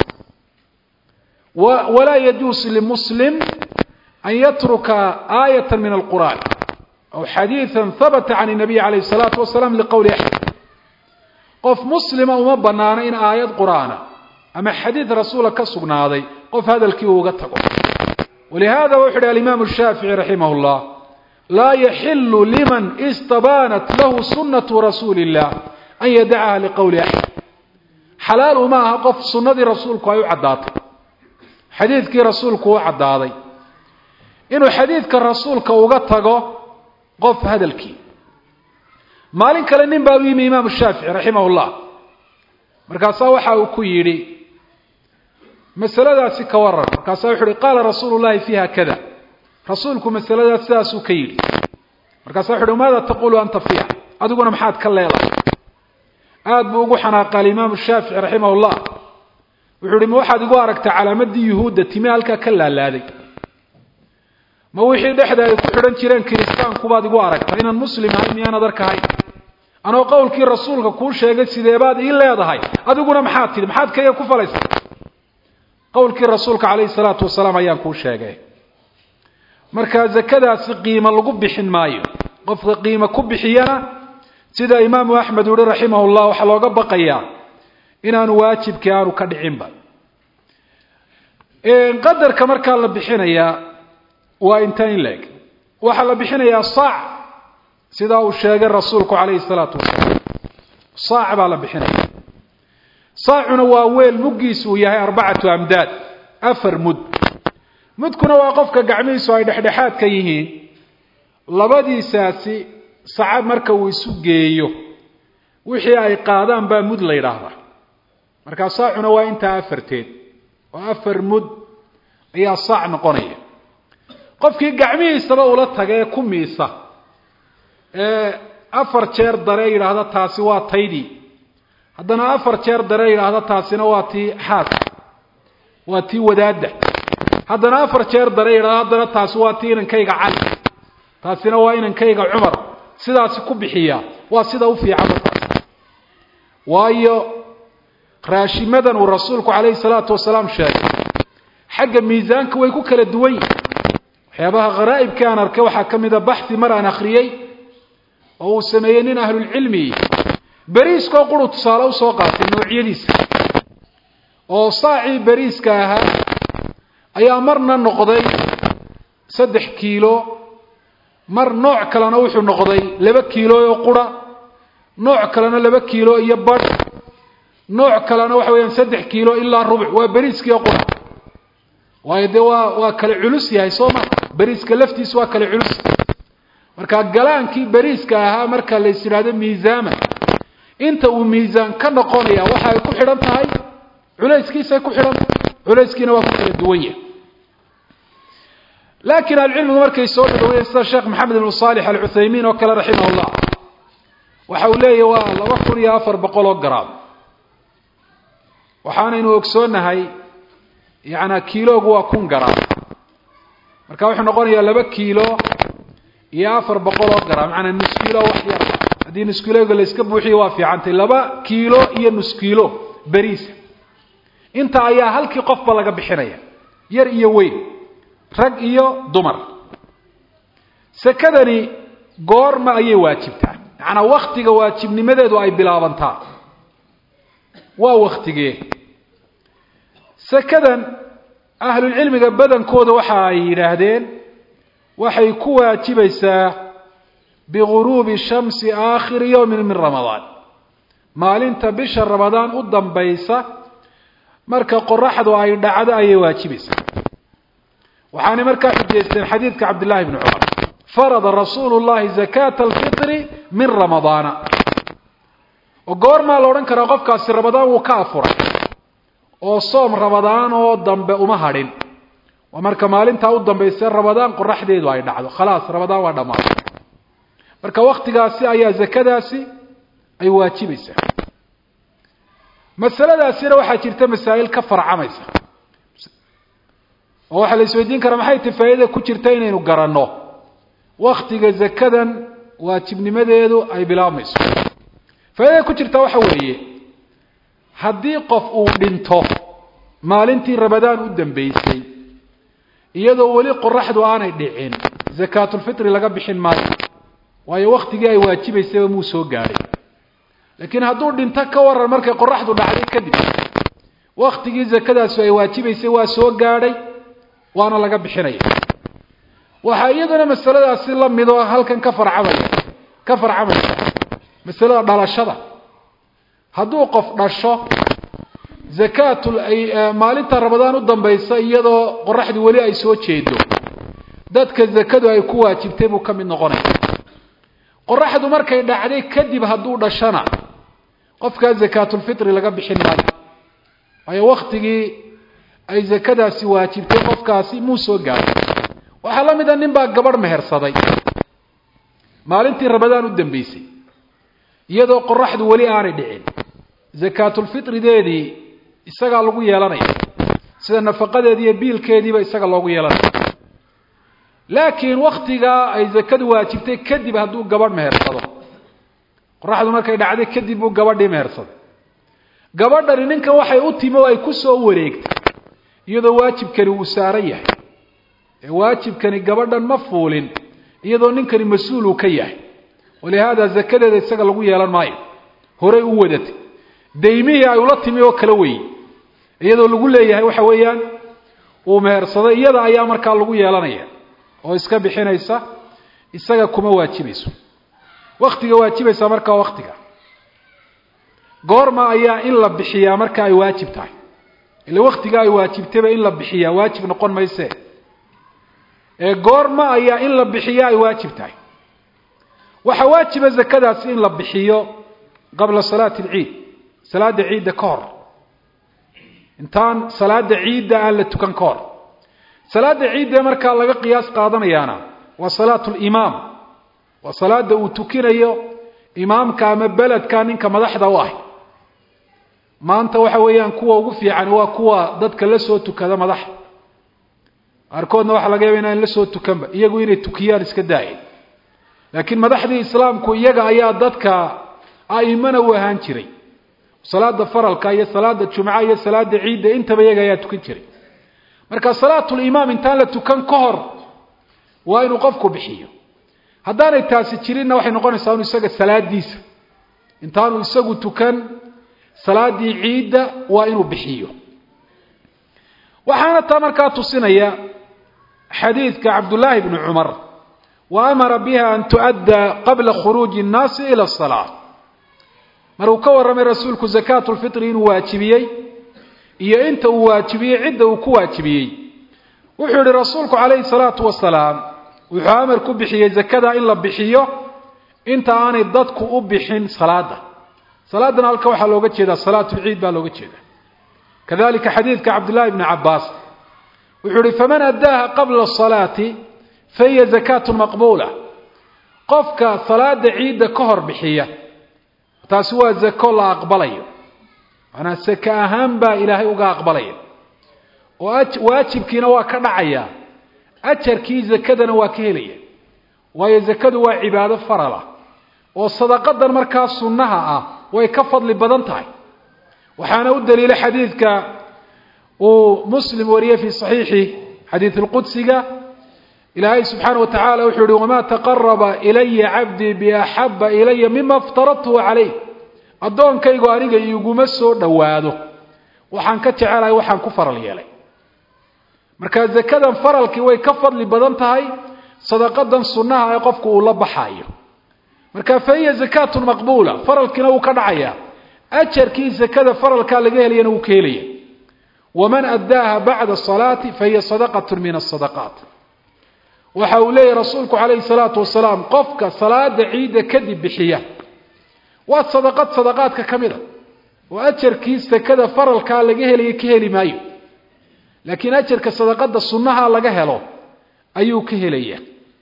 walaa yajuusu limuslim an yatruka aayata min alqur'an aw xadiiثa habata can الnabiy alayh الsalaatu wasalaam liqowli axmed qof muslima uma banaano in aayad qur'aana ama xadiid rasuula ka sugnaaday qof hadalkii uu uga tago walihada wuxu uhi alimaamu shaafici raximah اllah laa yaxilu liman istabaanat lahu sunatu rasuuli اllah an yadacaha liqowli axmed xalaal uma aha qof sunnadii rasuulku ay u caddaatay xadiidkii rasuulku u caddaaday inuu xadiidka rasuulka uga tago qof hadalkii maalin kale nin baa u yimi imaamu shaafici raximah llah markaasaa waxa uu ku yidhi masaladaasi ka waran markaasaa wuxu uhi qaala rasuulu llahi fiiha kada rasuulku masaladaas sidaasuu ka yidhi markaasa wuxu uhi maada taqulu anta fiiha adiguna maxaad ka leedahay aada buu ugu xanaaqa alimaamu shaafici raximah llah wuxuu uhi ma waxaad igu aragtaa calaamadii yuhuudda timi halkaa ka laalaaday ma wixii dhexda ay ku xidhan jireen kiristaankubaad igu aragta inaan muslim ahay miyaanad arkahay anoo qowlkii rasuulka kuu sheegay sideebaad ii leedahay adiguna maxaad tidhi maxaad kaya ku falaysa qowlkii rasuulka calayhi salaatu wasalaam ayaan kuu sheegay marka zakadaasi qiimo lagu bixin maayo qofka qiimo ku bixiyana sida imaamu axmed uhi raximah llah waxaa looga baqayaa inaanu waajibkii aanu ka dhicinba qadarka markaa la bixinayaa waa inta in la eg waxaa la bixinayaa saac sidaa uu sheegay rasuulku calayhi salaatu wasalaam saac baa la bixinaya saacuna waa weel muggiisu uu yahay arbacatu amdaad afar mud mudkuna waa qofka gacmihiisu ay dhexdhexaad ka yihiin labadiisaasi sacad marka uu isu geeyo wixii ay qaadaan baa mud la yidhaahdaa markaa saacuna waa intaa afarteed oo afar mud ayaa saac noqonaya qofkii gacmihiisaba ula taga ee ku miisa ee afar jeer dare yidhaahda taasi waa taydii haddana afar jeer dare yidhaahda taasina waa tii xaaska waa tii wadaadda haddana afar jeer dare yidhahda haddana taasi waa tii inankayga cali taasina waa inankayga cumar sidaasi ku bixiya waa sida u fiican markaas waayo raashimadan uu rasuulku calayhi salaatu wasalaam sheegay xagga miisaanka way ku kala duwan yihin waxyaabaha kharaa'ibka aan arkay waxaa ka mida baxi mar aan akhriyey oo uu sameeyey nin ahlulcilmi beriiskoo quru tusaale usoo qaatay noocyadiisa oo saacii beriiska ahaa ayaa marna noqday saddex kiilo mar nooc kalena wuxuu noqday laba kiilo oo qura nooc kalena laba kiilo iyo badh nooc kalena waxa weeyaan saddex kiilo ilaa rubuc waa beriiskii oo qura waayo dee waa waa kale culus yahay soo ma beriiska laftiisu waa kale culus marka galaankii beriiska ahaa marka la is yidhaahdo miisaama inta uu miisaan ka noqonaya waxa ay ku xidhan tahay culayskiisay ku xidhan tahay culayskiina waa ku kala duwan yahay laakiin ahlucilmigu markay soo dhadhawayeen sida sheekh maxamed ibnu saalix alcuthaymiin oo kale raximah llah waxa uu leeyahy waa laba kun iyo afar boqol oo garaam waxaanaynu ogsoonahay yacanaa kiiloogu waa kun garaam marka wuxuu noqonayaa laba kiilo iyo afar boqol oo garaam macanaa nus kiilo wax yar haddii nus kiilooga la iska buuxiyo waa fiicantay laba kiilo iyo nus kiilo beriisa inta ayaa halkii qofba laga bixinaya yar iyo weyn rag iyo dumar sekadani goorma ayay waajibtaa macanaa waktiga waajibnimadeedu ay bilaabantaa waa waktigee sekadan ahlulcilmiga badankooda waxa ay yidhaahdeen waxay ku waajibaysaa biguruubi shamsi aakhiri yowmin min ramadaan maalinta bisha ramadaan u dambaysa marka qoraxdu ay dhacdo ayay waajibaysaa waxaanay markaa xujaysteen xadiidka cabdillahi bni cumar farada rasuulu llahi zakata alfitri min ramadaana oo goormaa la odhan karaa qofkaasi ramadaan wuu ka afuray oo soom ramadaan oo dambe uma hadhin waa marka maalintaa u dambaysa ramadaan qoraxdeedu ay dhacdo khalaas ramadaan waa dhammaaday marka waktigaasi ayaa zakadaasi ay waajibaysaa masaladaasina waxaa jirta masaa'il ka farcamaysa oo waxaa la isweydiin karaa maxay ti faa'iida ku jirta inaynu garanno waktiga zakadan waajibnimadeedu ay bilaabmayso faaidada ku jirta waxa weeye haddii qof uu dhinto maalintii ramadaan u dambeysay iyadoo weli qoraxdu aanay dhicin zakaatulfitri laga bixin maayo waayo waktigii ay waajibaysayba muu soo gaadhay laakiin hadduu dhinto ka waran markay qoraxdu dhacday kadib waktigii zakadaasi ay waajibaysay waa soo gaadhay waana laga bixinaya waxaa iyaduna masaladaasi la midoo halkan ka farcamaya ka farcamaysa masalada dhalashada hadduu qof dhasho zakaatul ay maalinta ramadaan u dambaysa iyadoo qoraxdu weli ay soo jeedo dadka zakadu ay ku waajibtay buu ka mid noqonaya qoraxdu markay dhacday kadib hadduu dhashana qofkaa zakaatulfitri laga bixin maayo waayo waktigii ay zakadaasi waajibtay qofkaasi muu soo gaaray waxaa la mid a nin baa gabadh mehersaday maalintii ramadaan u dambeysay iyadoo qoraxdu weli aanay dhicin zakaatulfitrideedii isagaa lagu yeelanaya sida nafaqadeedii iyo biilkeediiba isaga loogu yeelanaya laakiin waktigaa ay zakadu waajibtay kadib hadduu gabadh mehersado qoraxdu markay dhacday kadib buu gabadhii mehersaday gabadhani ninkan waxay u timi oo ay ku soo wareegtay iyadoo waajibkani uu saaran yahay ee waajibkani gabadhan ma fuulin iyadoo ninkani mas-uul uu ka yahay walihaada zakadeeda isaga lagu yeelan maayo horey u wadatay daymihii ay ula timi oo kala weeyey iyadoo lagu leeyahay waxa weeyaan uu mehersaday iyada ayaa markaa lagu yeelanaya oo iska bixinaysa isaga kuma waajibayso waktiga waajibaysa markaa waktiga goorma ayaa in la bixiyaa marka ay waajib tahay ila waktiga ay waajibtayba in la bixiyaa waajib noqon mayse ee goorma ayaa in la bixiyaa ay waajib tahay waxaa waajiba zakadaasi in la bixiyo qabla salaati alciid salaada ciidda ka hor intaan salaada ciidda aan la tukan ka hor salaada ciidda markaa laga qiyaas qaadanayaana waa salaatu limaam waa salaada uu tukinayo imaamka ama beledka ninka madaxda u ah maanta waxa weeyaan kuwa ugu fiican waa kuwa dadka la soo tukada madaxa qaarkoodna waxaa laga yaba inaan la soo tukanba iyagu inay tukiyaan iska daaya laakiin madaxdii islaamku iyaga ayaa dadka a'imana u ahaan jiray salaada faralka iyo salaada jumca iyo salaada ciidda intaba iyaga ayaa tukan jiray marka salaatulimaam intaan la tukan ka hor waa inuu qofku bixiyo haddaanay taasi jirinna waxay noqonaysaa inu isaga salaadiisa intaanu isagu tukan salaadii ciidda waa inuu bixiyo waxaana taa markaa tusinaya xadiidka cabdullaahi bni cumar wa amara biha an tu'adda qabla khuruuji nnaasi ila asalaa maruu ka warramay rasuulku zakaatu lfitri inuu waajibiyey iyo inta uu waajibiyey cidda uu ku waajibiyey wuxuu yihi rasuulku calayhi salaatu wasalaam wuxuu amar ku bixiyey zakada in la bixiyo inta aanay dadku u bixin salaada salaadana halka waxaa looga jeedaa salaatu lciid baa looga jeeda kadalika xadiidka cabdullahi bni cabaas wuxuu yihi faman addaaha qabla salaati fahiya zakaatu maqbuula qofka salaada ciidda ka hor bixiya taasi waa zako la aqbalayo maanaa saka ahaan baa ilaahay uga aqbalaya oo waajibkiina waa ka dhacaya ajarkii zakadana waa ka helaya waayo zakadu waa cibaado farala oo sadaqadan markaa sunnaha ah way ka fadli badan tahay waxaana u daliila xadiidka uu muslim wariyey fii saxiixi xadiid lqudsiga ilaahay subxaana wa tacaala wuxuu yihi wamaa taqaraba ilaya cabdii biaxaba ilaya mima aftaradtuhu calayh addoonkaygu aniga iguma soo dhowaado waxaan ka jecelahay waxaan ku faral yeelay marka zakadan faralkii way ka fadli badan tahay sadaqadan sunnaha ee qofku uu la baxayo marka fa hiya zakaatun maqbuula faralkiina wuu ka dhacaya ajarkii zakada faralkaa laga helayana wuu ka helaya waman addaaha bacda salaati fahiya sadaqatu min asadaqaat waxa uu leeyahy rasuulku calayhi salaatu wasalaam qofka salaada ciidda kadib bixiya waa sadaqad sadaqaadka ka mid a oo ajarkii sakada faralkaa laga helaya ka heli maayo laakiin ajarka sadaqada sunnaha laga helo ayuu ka helaya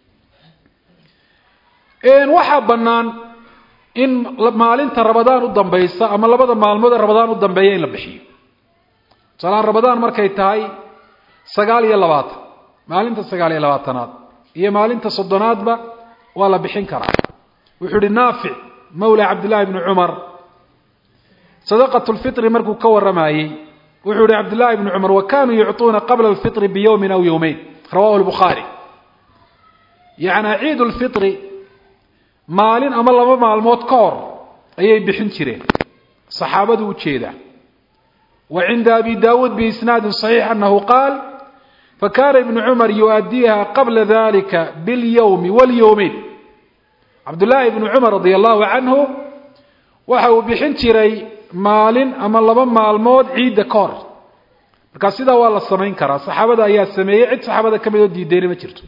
waxaa bannaan in maalinta rabadaan u dambaysa ama labada maalmood ee rabadaan u dambeeya in la bixiyo tusaalahaan rabadaan markay tahay sagaal iyo labaatan maalinta sagaal iyo labaatanaad iyo maalinta soddonaadba waa la bixin karaa wuxuu ihi naafic mawla cabdillahi bni cumar sadaqat lfitri markuu ka warramayey wuxuu yihi cabdillahi bni cumar wa kanuu yucطuuna qabla alfitri biyowmin aw yowmeyn rawahu lbukhaari yacnaa ciid lfitri maalin ama laba maalmood ka hor ayay bixin jireen saxaabadu u jeedaa wa cinda abi daawuud biisnaadin صaxiix anahu qaal fakana ibnu cumar yu'addiiha qabla dalika biاlyowmi walyowmeyn cabdullaahi ibnu cumar radia allahu canhu waxa uu bixin jiray maalin ama laba maalmood ciidda ka hor markaa sidaa waa la samayn karaa saxaabada ayaa sameeyey cid saxaabada ka mid oo diideyna ma jirto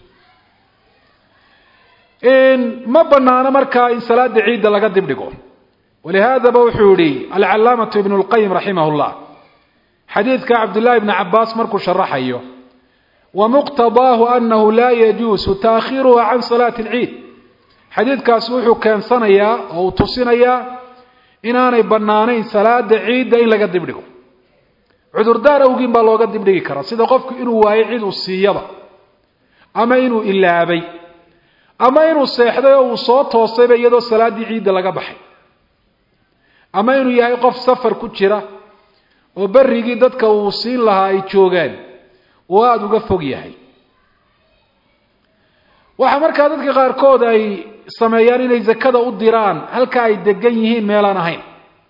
ma banaano markaa in salaada ciidda laga dibdhigo walihaadaba wuxuu yihi alcalaamatu ibn اlqayim raximah اllah xadiidka cabdullahi ibni cabaas markuu sharaxayo wamuqtadaahu anahu laa yajuusu taakhiruha can salaati اlciid xadiidkaasi wuxuu keensanayaa oo uu tusinayaa inaanay bannaanayn salaada ciidda in laga dibdhigo cudurdaar awgiin baa looga dibdhigi karaa sida qofku inuu waayo cid uu siiyaba ama inuu ilaabay ama inuu seexday oo uu soo toosayba iyadoo salaaddii ciidda laga baxay ama inuu yahay qof safar ku jira oo berrigii dadka uu siin lahaa ay joogaan oo aada uga fog yahay waxaa markaa dadka qaarkood ay sameeyaan inay zakada u diraan halka ay degan yihiin meelaan ahayn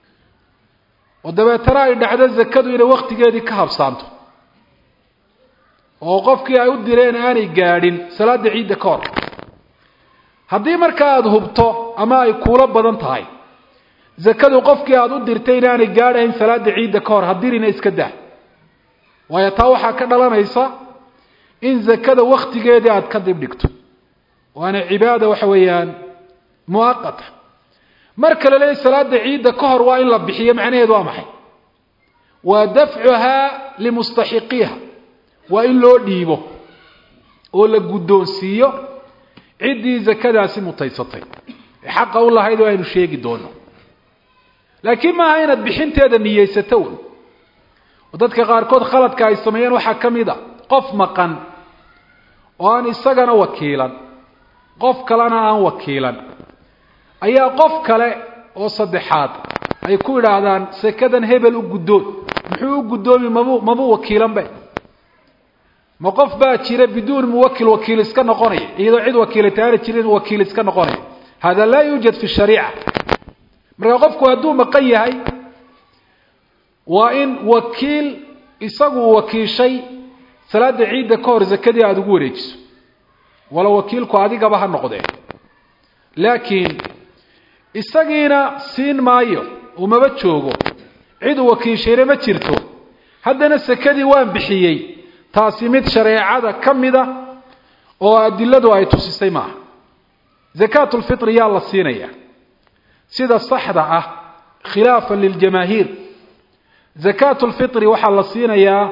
oo dabeetana ay dhacdo zakadu inay wakhtigeedii ka habsaanto oo qofkii ay u direen aanay gaadhin salaada ciidda ka hor haddii markaa aada hubto ama ay kuulo badan tahay zakadu qofkii aada u dirtay inaanay gaadhayn salaada ciidda ka hor hadirina iska dah waayo taa waxaa ka dhalanaysa in zakada waktigeedii aada ka dib dhigto waana cibaada waxa weeyaan muaqata mar kale leey salaada ciidda ka hor waa in la bixiyo macnaheedu waa maxay waa dafcuhaa limustaxiqiiha waa in loo dhiibo oo la guddoonsiiyo ciddii zakadaasi mutaysatay ee xaqa u lahayd oo aynu sheegi doono laakiin maaha inaad bixinteeda niyeysato un oo dadka qaarkood khaladka ay sameeyeen waxaa ka mid a qof maqan oo aan isagana wakiilan qof kalena aan wakiilan ayaa qof kale oo saddexaad ay ku idhaahdaan sekadan hebel u guddoon muxuu u guddoomi mabu mabuu wakiilanbe ma qof baa jira biduun muwakil wakiil iska noqonaya iyadoo cid wakiilata aana jirin wakiil iska noqonaya hada laa yuujad fi shariica marka qofku hadduu maqan yahay waa in wakiil isagu uu wakiishay salaada ciidda ka hor zakadii aada ugu wareejiso wala wakiilku adigaba ha noqdee laakiin isagiina siin maayo umaba joogo cid uu wakiishayna ma jirto haddana sekadii waan bixiyey taasi mid shareecada ka mida oo adiladu ay tusisay maaha zakaatulfitri yaa la siinaya sida saxda ah khilaafan liljamaahiir zakaatulfitri waxaa la siinayaa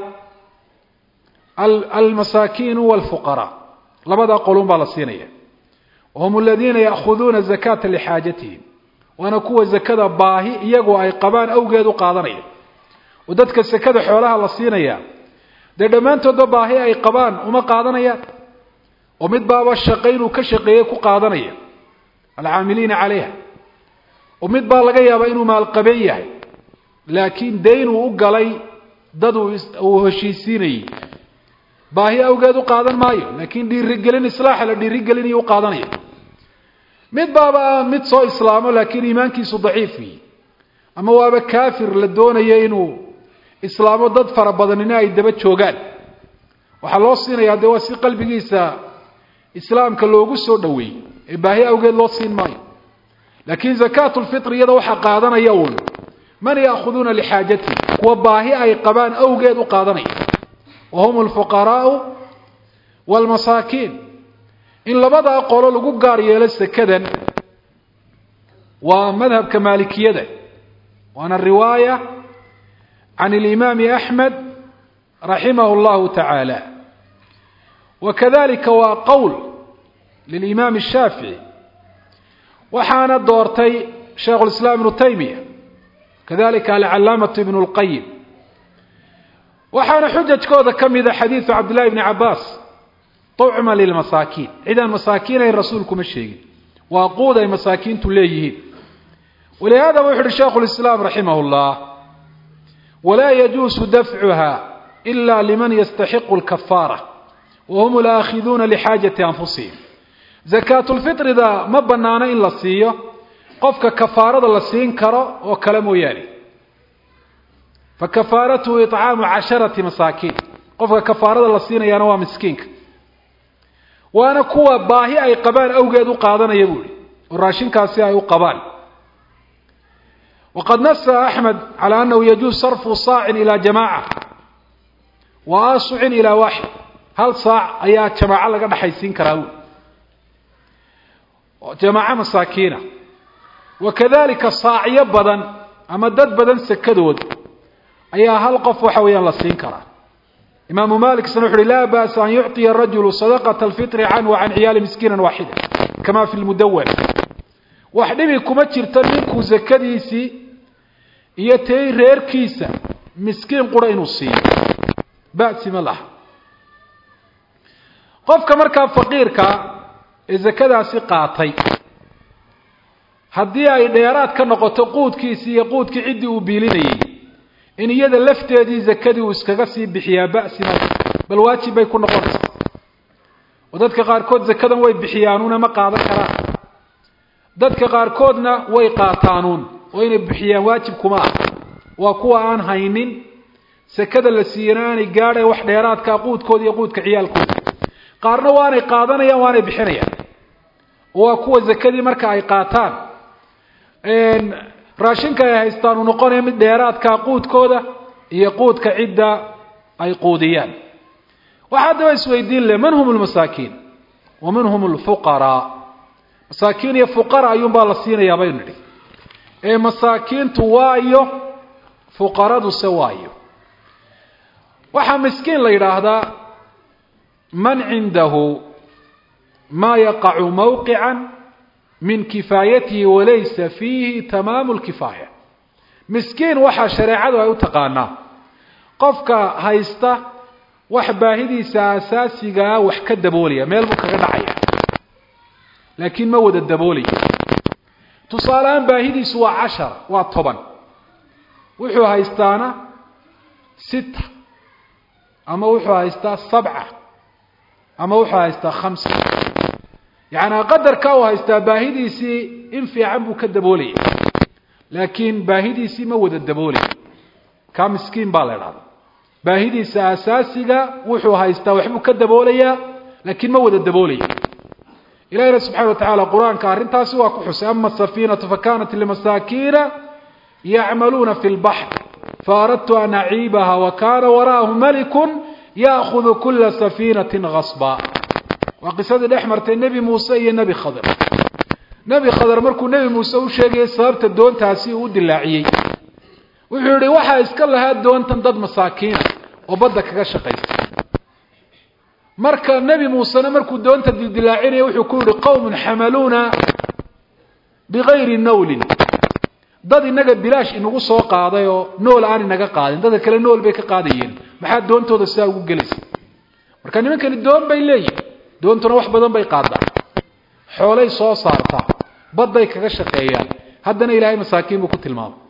almasaakiinu walfuqaraa labadaa qolun baa la siinaya wahum aladiina ya'khuduuna zakata lixaajatihim waana kuwa zakada baahi iyagoo ay qabaan awgeed u qaadanaya oo dadka sekada xoolaha la siinaya dee dhammaantoodba baahi ay qabaan uma qaadanayaan oo mid baaba shaqo inuu ka shaqeeyey ku qaadanaya alcaamiliina calayha oo mid baa laga yaabaa inuu maalqabeen yahay laakiin dayn uu u galay dad uu heshiisiinayey baahi awgeed u qaadan maayo laakiin dhiirigelin islaaxa la dhiirigelinayo u qaadanaya mid baaba mid soo islaamo laakiin iimaankiisu daciif yihi ama waaba kaafir la doonayo inuu islaamo dad fara badanina ay daba joogaan waxaa loo siinayaa dee waa si qalbigiisa islaamka loogu soo dhoweeyey ee baahi awgeed loo siin maayo laakiin zakaatulfitri iyada waxaa qaadanaya uun man ya'khuduuna lixaajatihi kuwa baahi ay qabaan awgeed u qaadanaya wa hum alfuqaraau waalmasaakiin in labadaa qolo lagu gaar yeelo sekadan waa madhabka maalikiyada waana riwaaya can alimaami axmed raximah llahu tacaala wa kadalika waa qowl lilimaam ashaafici waxaana doortay shaikhu lislaam ibnu taymiya kadalika alcalaamatu ibnu lqayim waxaana xujajkooda ka mida xadiidu cabdillahi bni cabaas tucma lilmasaakiin cidaan masaakiin ayn rasuulkuma sheegin waa quud ay masaakiintu leeyihiin walihaada wuxu uhi shaikhu lislaam raximah llah walaa yajuusu dafcuha ila liman yastaxiqu lkafaara wa hum laakhiduuna lixaajati anfusihim zakaatulfitrida ma banaano in la siiyo qofka kafaarada la siin karo oo kale mooyaane fakafaaratuhu icaamu casharati masaakiin qofka kafaarada la siinayaana waa miskiinka waana kuwa baahi ay qabaan awgeed u qaadanaya buu ihi oo raashinkaasi ay u qabaan waqad nasa axmed calى anahu yajuuz sarfu saacin ilaa jamaaca wa asucin ilaa waaxid hal saac ayaa jamaaco laga dhexaysiin karaa buui jamaaco masaakiina wa kadalika saacyo badan ama dad badan sekadood ayaa hal qof waxa weeyaan la siin karaa imaamu malik isna wuxu uhi laa ba'sa an yucطiya rajulu sadaqaة اlfitri canhu can ciyaali miskiina waaxida kama fi lmudawan wax dhibi kuma jirto ninkuu zakadiisii iyo tay reerkiisa miskiin qura inuu siiyo ba'si ma laha qofka markaa faqiirka ee zakadaasi qaatay haddii ay dheeraad ka noqoto quudkiisii iyo quudkii ciddii uu biilinayey in iyada lafteedii zakadii uu iskaga sii bixiyaa ba'si ma bal waajib bay ku noqonaysaa oo dadka qaarkood zakadan way bixiyaanuuna ma qaadan karaan dadka qaarkoodna way qaataanuun oo inay bixiyaan waajib kuma ah waa kuwa aan haynin sekada la siiyana aanay gaadhay wax dheeraadka quudkooda iyo quudka ciyaalkooda qaarna waanay qaadanayaan waanay bixinayaan waa kuwa zakadii marka ay qaataan raashinka ay haystaan uu noqonaya mid dheeraadka quudkooda iyo quudka cidda ay quudiyaan waxaa haddaba isweydiin leh man hum lmasaakiin wa man hum lfuqaraa masaakiin iyo fuqara ayuunbaa la siinayaa baynu nidhi ee masaakiintu waayo fuqaraduse waayo waxaa miskiin la yidhaahdaa man cindahu maa yaqacu mawqica min kifaayatihi walaysa fiihi tamaamu lkifaaya miskiin waxaa shareecadu ay u taqaanaa qofka haysta wax baahidiisa asaasigaa wax ka daboolaya meel buu kaga dhacaya laakiin ma wada daboolaya tusaalehaan baahidiisu waa cashara waa toban wuxuu haystaana sita ama wuxuu haystaa sabca ama wuxuu haystaa khamsa yacnaa qadarka uu haystaa baahidiisii in fiican buu ka daboolaya laakiin baahidiisii ma wada daboolaya kaa miskiin baa la idhahda baahidiisa asaasiga wuxuu haystaa waxbuu ka daboolayaa laakiin ma wada daboolaya ilahina subxana wa tacaala qur-aanka arrintaasi waa ku xusay ama asafiinatu fakanat limasaakiina yacmaluuna fi lbaxr faaradtu an aciibaha wa kana wara'ahu malikun ya'khudu kula safiinatin gasba waa qisadii dhex martay nebi muuse iyo nebi khadr nebi khadr markuu nebi muuse u sheegayay sababta doontaasi uu u dilaaciyey wuxuu yihi waxaa iska lahaa doontan dad masaakiina oo badda kaga shaqaysta marka nebi muusena markuu doonta dildilaacinaya wuxuu ku yihi qowmun xamaluuna bigayri nawlin dad inaga bilaash inagu soo qaaday oo nool aan inaga qaadin dadka kale nool bay ka qaadayeen maxaa doontooda sidaa ugu gelaysa marka nimankani doon bay leeyihin doontuna wax badan bay qaadaa xoolay soo saartaa badday kaga shaqeeyaan haddana ilaahay masaakiin buu ku tilmaamay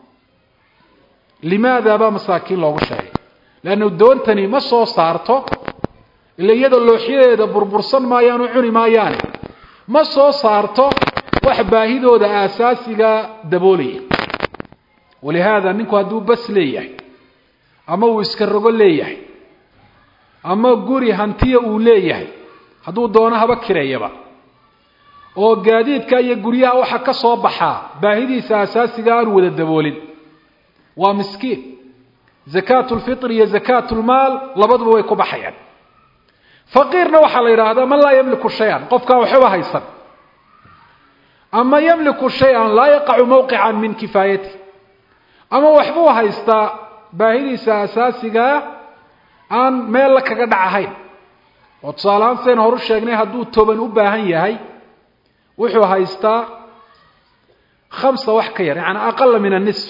limaada baa masaakiin loogu sheegay leannu doontani ma soo saarto ila iyadoo looxyadeeda burbursan maayaan oo cuni maayaane ma soo saarto wax baahidooda aasaasiga daboolaya walihaada ninku hadduu bas leeyahay ama uu iska rogo leeyahay ama guri hantiya uu leeyahay hadduu doono haba kireeyaba oo gaadiidka iyo guryaha waxa ka soo baxaa baahidiisa asaasiga aanu wada daboolin waa miskiin zakaatu lfitr iyo zakaatu lmaal labaduba way ku baxayaan faqiirna waxaa la yidhaahdaa man laa yamliku shay-an qofkaan waxbaba haysan ama yamliku shay-an laa yaqacu mawqican min kifaayati ama waxbuu haystaa baahidiisa asaasigaa aan meel la kaga dhac ahayn oo tusaalehaan sidayn horu sheegnay hadduu toban u baahan yahay wuxuu haystaa khamsa wax ka yar yaani aqala min anisf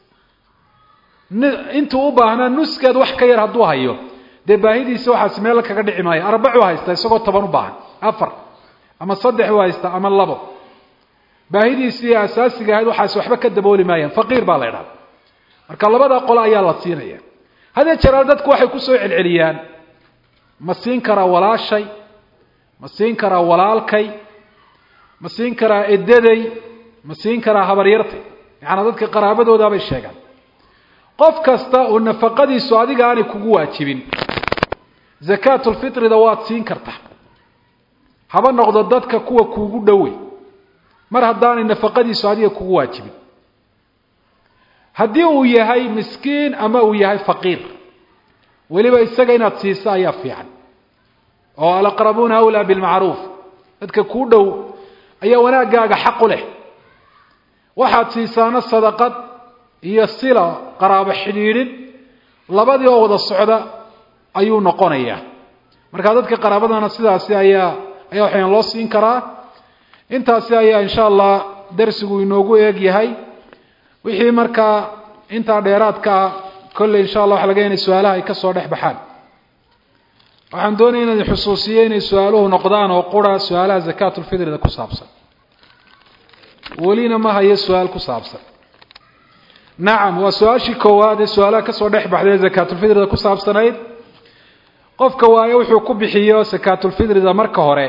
intuu u baahnaa nuskeed wax ka yar hadduu hayo dee baahidiisa waxaas meel la kaga dhici maayo arbacuu haystaa isagoo toban u baahan afar ama saddex u haystaa ama labo baahidiisii asaasiga ahayd waxaas waxba ka dabooli maayaan faqiir baa la idhahda marka labada qole ayaa la siinaya hadee jeeraal dadku waxay kusoo celceliyaan ma siin karaa walaashay ma siin karaa walaalkay ma siin karaa edaday ma siin karaa habaryartay yacanaa dadka qaraabadoodaabay sheegaan qof kasta oo nafaqadiisu adiga aanay kugu waajibin zakaatulfitrida waad siin kartaa haba noqdo dadka kuwa kuugu dhowey mar haddaanay nafaqadiisu adiga kugu waajibin haddii uu yahay miskiin ama uu yahay faqiir weliba isaga inaad siiso ayaa fiican oo alaqrabuuna awlaa bilmacruuf dadka kuu dhow ayaa wanaaggaaga xaq u leh waxaad siisaana sadaqad iyo sila qaraabo xidhiidhin labadii oo wada socda ayuu noqonayaa marka dadka qaraabadana sidaasi ayaa ayaa waxayaan loo siin karaa intaasi ayaa insha allah darsigu inoogu eeg yahay wixii markaa intaa dheeraadka ah kolley insha allah waxa laga inay su-aalaha ay ka soo dhex baxaan waxaan doonaya inaan xusuusiyo inay su-aaluhu noqdaan oo qura su-aalaha zakaatulfitrida ku saabsan welina ma hayo su-aal ku saabsan nacam waa su-aashii koowaad ee su-aalaha kasoo dhex baxday ee zakaatulfitrida ku saabsanayd qofka waayo wuxuu ku bixiyo zakaatulfitrida marka hore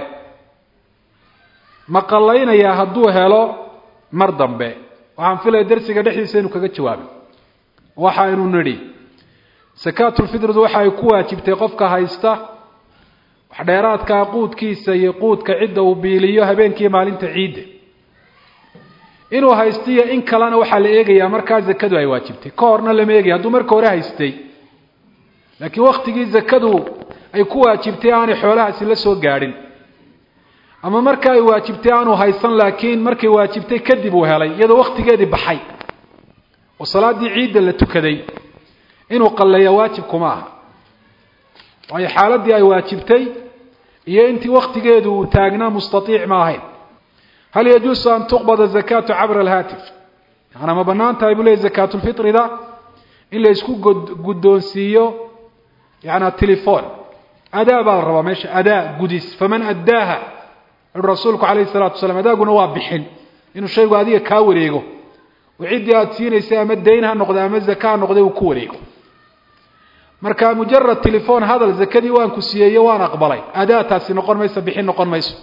ma qallaynayaa hadduu helo mar dambe waxaan filaya darsiga dhexdiisa inuu kaga jawaabay waxaynu nidhi sakaatulfitridu waxa ay ku waajibtay qofka haysta wax dheeraadkaa quudkiisa iyo quudka cidda uu biiliyo habeenkii maalinta ciidda inuu haystiyo in kalena waxaa la eegayaa markaa zakadu ay waajibtay ka horna lama eegaya hadduu marka hore haystay laakiin waktigii zakadu ay ku waajibtay aanay xoolahaasi la soo gaadhin ama marka ay waajibtay aanu haysan laakiin markay waajibtay kadib uu helay iyadoo waktigeedii baxay oo salaaddii ciidda la tukaday inuu qalleeya waajib kuma aha waayo xaaladdii ay waajibtay iyo intii waktigeedu uu taagnaa mustaiic ma ahayn hal yajuusu an tuqbada zakaatu cabra alhaatif yaana ma banaan tahay buu leey zakaatulfitrida in la isku guddoonsiiyo yaana telefon adaa baa la rabaa meesha adaa gudis faman addaaha ui rasuulku calayhi salatu wasalaam adaaguna waa bixin inuu shaygu adiga kaa wareego oo ciddii aada siinaysay ama dayn ha noqda ama zaka ha noqday uu ku wareego marka mujarad telefon hadal zakadii waan ku siiyeeyo waan aqbalay adaataasi noqon mayso bixin noqon mayso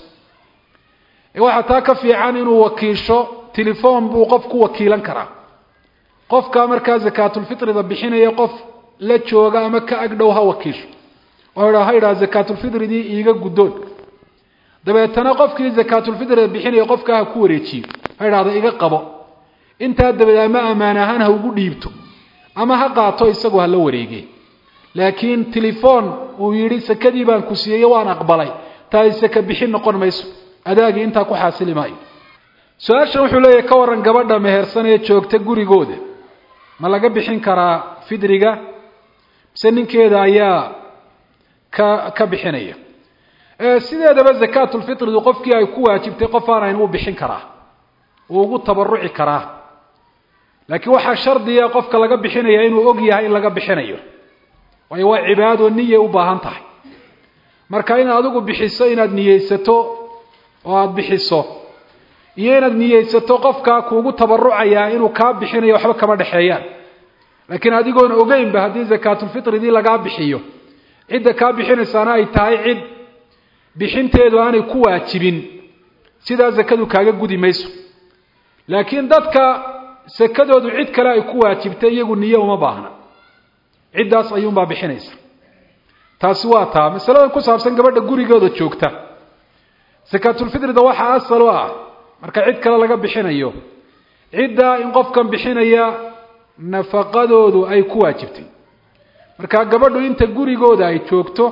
waxaa taa ka fiican inuu wakiisho telefon buu qof ku wakiilan karaa qofka markaa zakaatulfitrida bixinaya qof la jooga ama ka agdhow ha wakiisho oo ha yidhaha zakaatulfitridii iiga guddoon dabeetana qofkii zakaatulfitrida bixinaya qofkaa ha ku wareejiyo ha yidhahda iga qabo intaa dabadeed ama ammaan ahaan ha ugu dhiibto ama ha qaato isagu hala wareege laakiin telefon uu yidhi sakadii baan ku siiyeyo waan aqbalay taasi saka bixin noqon mayso adaagii intaa ku xaasili maayo su-aashan wuxuu leeyahy ka waran gabadha mehersan ee joogta gurigooda ma laga bixin karaa fidriga mise ninkeeda ayaa ka ka bixinaya sideedaba zakaatulfitridu qofkii ay ku waajibtay qof aanayn uu bixin karaa uu ugu tabaruci karaa laakiin waxaa shardiya qofka laga bixinaya inuu og yahay in laga bixinayo waayo waa cibaado niyay u baahan tahay marka inaad adigu bixiso inaad niyeysato oo aada bixiso iyo inaad niyeysato qofkaa kuugu tabarucayaa inuu kaa bixinayo waxba kama dhexeeyaan laakiin adigoon ogeynba haddii zakaatulfitridii lagaa bixiyo cidda kaa bixinaysaana ay tahay cid bixinteedu aanay ku waajibin sidaa zakadu kaaga gudi mayso laakiin dadka sakadoodu cid kale ay ku waajibtay iyagu niye uma baahna ciddaas ayuunbaa bixinaysa taasi waa taa masaladan ku saabsan gabadha gurigooda joogta sakaatulfitrida waxaa asal u ah marka cid kale laga bixinayo ciddaa in qofkan bixinaya nafaqadoodu ay ku waajibtay marka gabadhu inta gurigooda ay joogto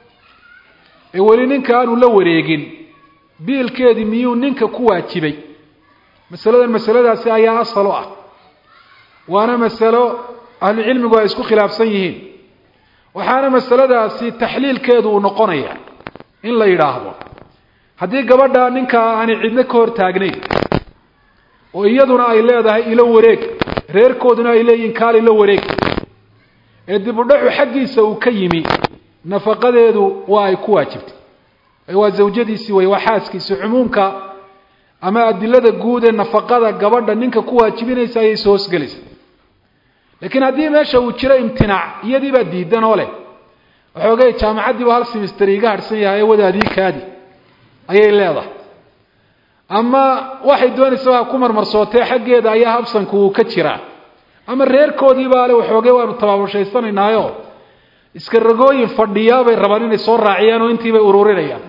ee weli ninka aanu la wareegin biilkeedii miyuu ninka ku waajibay masaladan masaladaasi ayaa asal u ah waana masalo ahlucilmigu ay isku khilaafsan yihiin waxaana masaladaasi taxliilkeedu uu noqonaya in la yidhaahdo haddii gabadha ninkaa aanay cidno ka hor taagnayn oo iyaduna ay leedahay ilo wareeg reerkooduna ay leeyihiin kaal ilo wareeg ee dib u dhacu xaggiisa uu ka yimi nafaqadeedu waa ay ku waajibtay waa zawjadiisii wey waa xaaskiisi cumuumka ama adilada guud ee nafaqada gabadha ninka ku waajibinaysa ayay soo hosgelaysa laakiin haddii meesha uu jiro imtinaac iyadii baa diidan oo leh waxoogay jaamacaddiiba hal simister iga harhsan yahay wadaadii kaadi ayay leedahay ama waxay doonaysa waa ku marmarsootee xaggeeda ayaa habsanku uu ka jiraa ama reerkoodiibaa le waxoogay waanu tabaabushaysanaynaayoo iska ragooyin fadhiyaa bay rabaan inay soo raaciyaan oo intiibay ururinayaan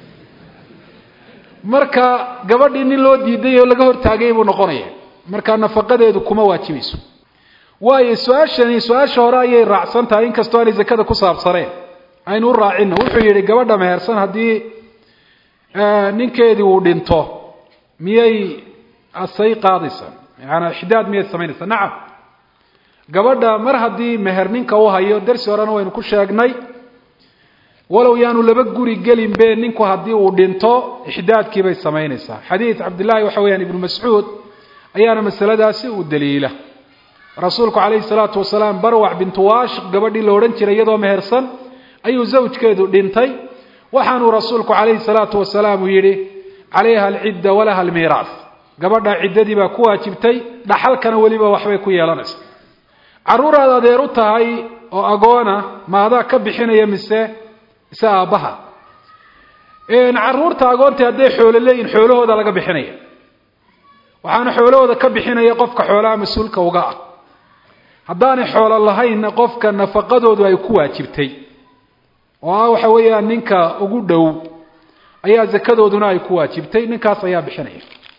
marka gabadhii nin loo diiday oo laga hortaagay buu noqonaya marka nafaqadeedu kuma waajibayso waayo su-aashani su-aasha hore ayay raacsan tahay inkastoo aanay zakada ku saabsaneen aynu u raacino wuxuu yidhi gabadha mehersan haddii ninkeedii uu dhinto miyay asay qaadaysaa yaani ixdaad miyay samaynaysaa nacam gabadha mar haddii meher ninka u hayo darsi horena waynu ku sheegnay walow yaanu laba guri gelinbe ninku haddii uu dhinto ixdaadkiibay samaynaysaa xadiid cabdillaahi waxa weyaan ibnu mascuud ayaana masaladaasi u daliila rasuulku calayhi salaatu wasalaam barwac bintu waashiq gabadhii la odhan jiray iyadoo mehersan ayuu zawjkeedu dhintay waxaanuu rasuulku calayhi salaatu wasalaam uu yidhi calayha alcidda walaha almiiraas gabadha ciddadii baa ku waajibtay dhaxalkana weliba waxbay ku yeelanaysa carruuraad adeer u tahay oo agoona ma adaa ka bixinaya mise mise aabbaha carruurta agoonta hadday xoolo leeyihin xoolahooda laga bixinaya waxaana xoolahooda ka bixinaya qofka xoolaha mas-uulka uga ah haddaanay xoolo lahaynna qofka nafaqadoodu ay ku waajibtay oo ah waxa weeyaan ninka ugu dhow ayaa zakadooduna ay ku waajibtay ninkaas ayaa bixinaya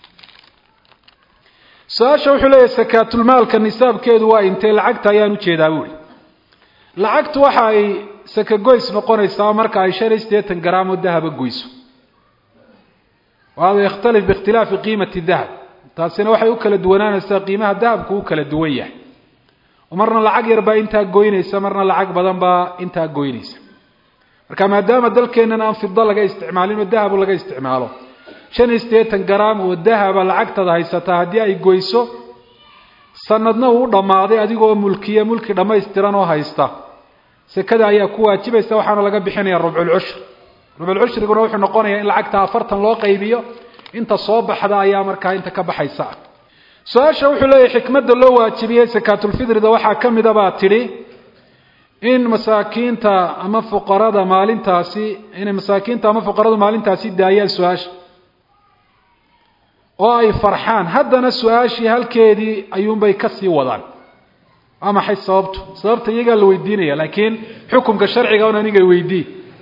su-aasha wuxuu leeyahy sakaatulmaalka nisaabkeedu waa intee lacagta ayaan ujeedaa buuri lacagtu waxa ay sakagoys noqonaysaa marka ay shan iyo siddeetan garaam oo dahaba goyso wahada yakhtalif biikhtilaafi qiimati dahab taasina waxay u kala duwanaanaysaa qiimaha dahabku u kala duwan yahay oo marna lacag yar baa intaa goynaysa marna lacag badan baa intaa goynaysa marka maadaama dalkeennan aan fida laga isticmaalin oo dahabu laga isticmaalo shan iyo siddeetan garaam oo dahaba lacagtada haysataa haddii ay goyso sanadna uu dhammaaday adigoo mulkiya mulki dhammaystiran oo haysta sekada ayaa ku waajibaysa waxaana laga bixinaya rubculcushr rubculcushriguna wuxuu noqonayaa in lacagta afartan loo qaybiyo inta soo baxda ayaa markaa inta ka baxaysa su-aasha wuxuu leeyahy xikmadda loo waajibiyey sakaatulfidrida waxaa ka mida baa tidhi in masaakiinta ama fuqarada maalintaasi inay masaakiinta ama fuqaradu maalintaasi daayaan su-aasha oo ay farxaan haddana su-aashii halkeedii ayuunbay kasii wadaan waa maxay sababtu sababta iyagaa la weydiinaya laakiin xukumka sharciga un aniga weydii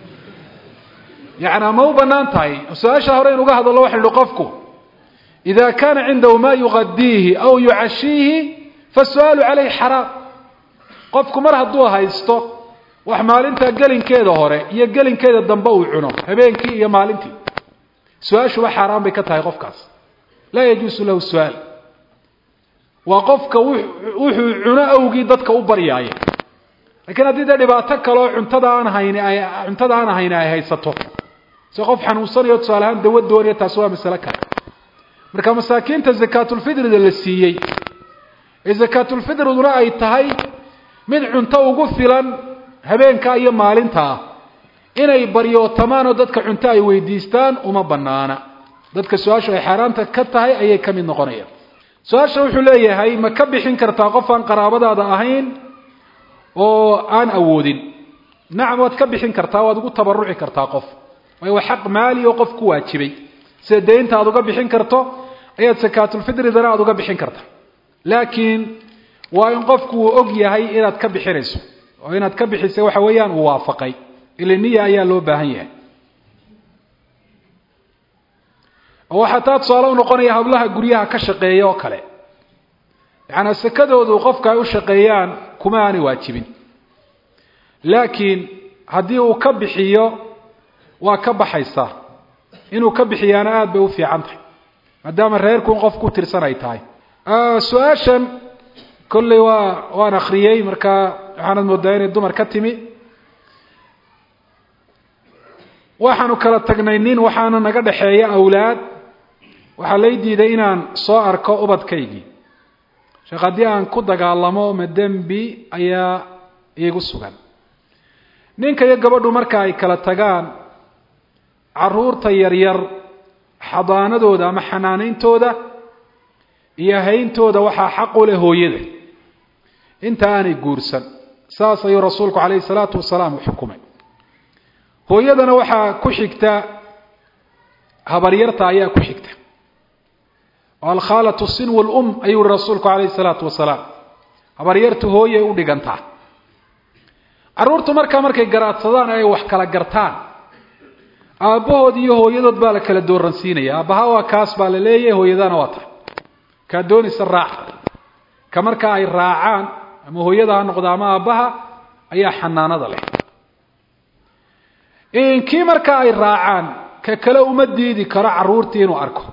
yani ma u banaan tahay su-aasha hore in uga hadallo waxa ihi qofku ida kana cindahu ma yuqadiihi aw yucashiihi fasu-aalu caleyhi xaraam qofku mar hadduu haysto wax maalinta gelinkeeda hore iyo gelinkeeda dambe uu cuno habeenkii iyo maalintii su-aashuba xaaraan bay ka tahay qofkaas laa yajuusu lahu su-aal waa qofka wuxuu cuno awgii dadka u baryaaya lakiin haddii dee dhibaato kaleoo cuntada aan hayni ay cuntada aan hayni ay haysato si qof xanuunsanayo tusaale ahaan dawa doonaya taasi waa masale kale marka masaakiinta zakaatulfidrida la siiyey ee zakaatulfidriduna ay tahay mid cunto ugu filan habeenka iyo maalinta ah inay baryootamaan oo dadka cunto ay weydiistaan uma banaana dadka su-aashu ay xaaraanta ka tahay ayay ka mid noqonayaan su-aasha wuxuu leeyahay ma ka bixin kartaa qof aan qaraabadaada ahayn oo aan awoodin nacam waad ka bixin kartaa waad ugu tabaruci kartaa qof waayo waa xaq maali oo qof ku waajibay sida deynta aad uga bixin karto ayaad sakaatulfidridana aada uga bixin karta laakiin waa in qofku uu og yahay inaad ka bixinayso oo inaad ka bixisay waxa weeyaan uu waafaqay ile niya ayaa loo baahan yahay oo waxaa taa tusaale u noqonaya hablaha guryaha ka shaqeeya oo kale yacanaa sakadoodu qofka ay u shaqeeyaan kuma aanay waajibin laakiin haddii uu ka bixiyo waa ka baxaysaa inuu ka bixiyaana aada bay u fiican tahay maadaama reerkuun qof ku tirsan ay tahay su-aashan kolley waa waan akriyey markaa waxaanad moodaa inay dumar ka timi waxaanu kala tagnay nin waxaana naga dhexeeya awlaad waxaa lay diiday inaan soo arko ubadkaygii sheekh haddii aan ku dagaalamo ma dembi ayaa iigu sugan ninka iyo gabadhu marka ay kala tagaan caruurta yaryar xadaanadooda ama xanaanayntooda iyo hayntooda waxaa xaq u leh hooyada inta aanay guursan saas ayuu rasuulku calayhi salaatu wasalaam u xukumay hooyadana waxaa ku xigta habaryarta ayaa ku xigta oo alkhaalatu sinw lum ayuu yihi rasuulku calayhi salaatu wasalaam habaryartu hooyay u dhigantaa carruurtu markaa markay garaadsadaan ay wax kala gartaan aabbahood iyo hooyadood baa la kala dooransiinaya aabbaha waa kaas baa la leeyahay hooyadana waa tahay kaa doonaysa raaca ka markaa ay raacaan ama hooyada ha noqdo ama aabbaha ayaa xanaanada leh kii markaa ay raacaan ka kale uma diidi karo carruurtii inuu arko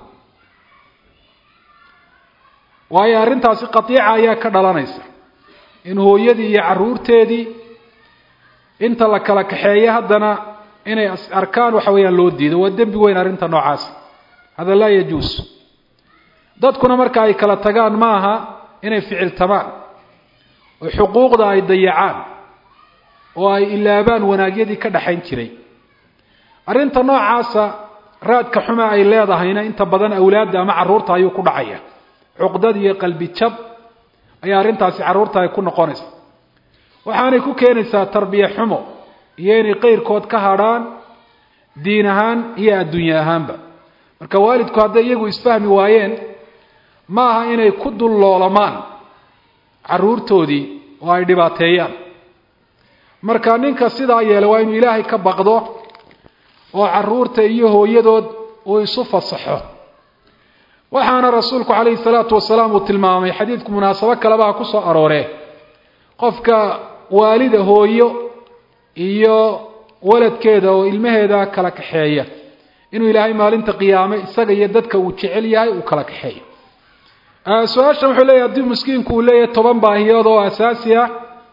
waayo arrintaasi qatiica ayaa ka dhalanaysa in hooyadii iyo carruurteedii inta la kala kaxeeyo haddana inay arkaan waxa weeyaan loo diido waa dembi weyn arrinta noocaas hada laa yajuus dadkuna marka ay kala tagaan ma aha inay ficiltamaan oo xuquuqda ay dayacaan oo ay ilaabaan wanaagyadii ka dhaxayn jiray arrinta noocaasa raadka xuma ay leedahayna inta badan awlaadda ama carruurta ayuu ku dhacaya cuqdad iyo qalbi jab ayaa arrintaasi carruurta ay ku noqonaysa waxaanay ku keenaysaa tarbiye xumo iyo inay qeyrkood ka hadrhaan diin ahaan iyo adduunye ahaanba marka waalidku hadday iyagu isfahmi waayeen ma aha inay ku dulloolamaan carruurtoodii oo ay dhibaateeyaan marka ninka sidaa yeelay waa inuu ilaahay ka baqdo oo caruurta iyo hooyadood uu isu fasaxo waxaana rasuulku calayhi salaatu wasalaam uu tilmaamay xadiidku munaasabo kalebaa ku soo arooree qofka waalida hooyo iyo waladkeeda oo ilmaheeda kala kaxeeya inuu ilaahay maalinta qiyaame isaga iyo dadka uu jecel yahay uu kala kaxeeyo su-aashan wuxuu leeyahy haddii miskiinku uu leeyahay toban baahiyood oo asaasi ah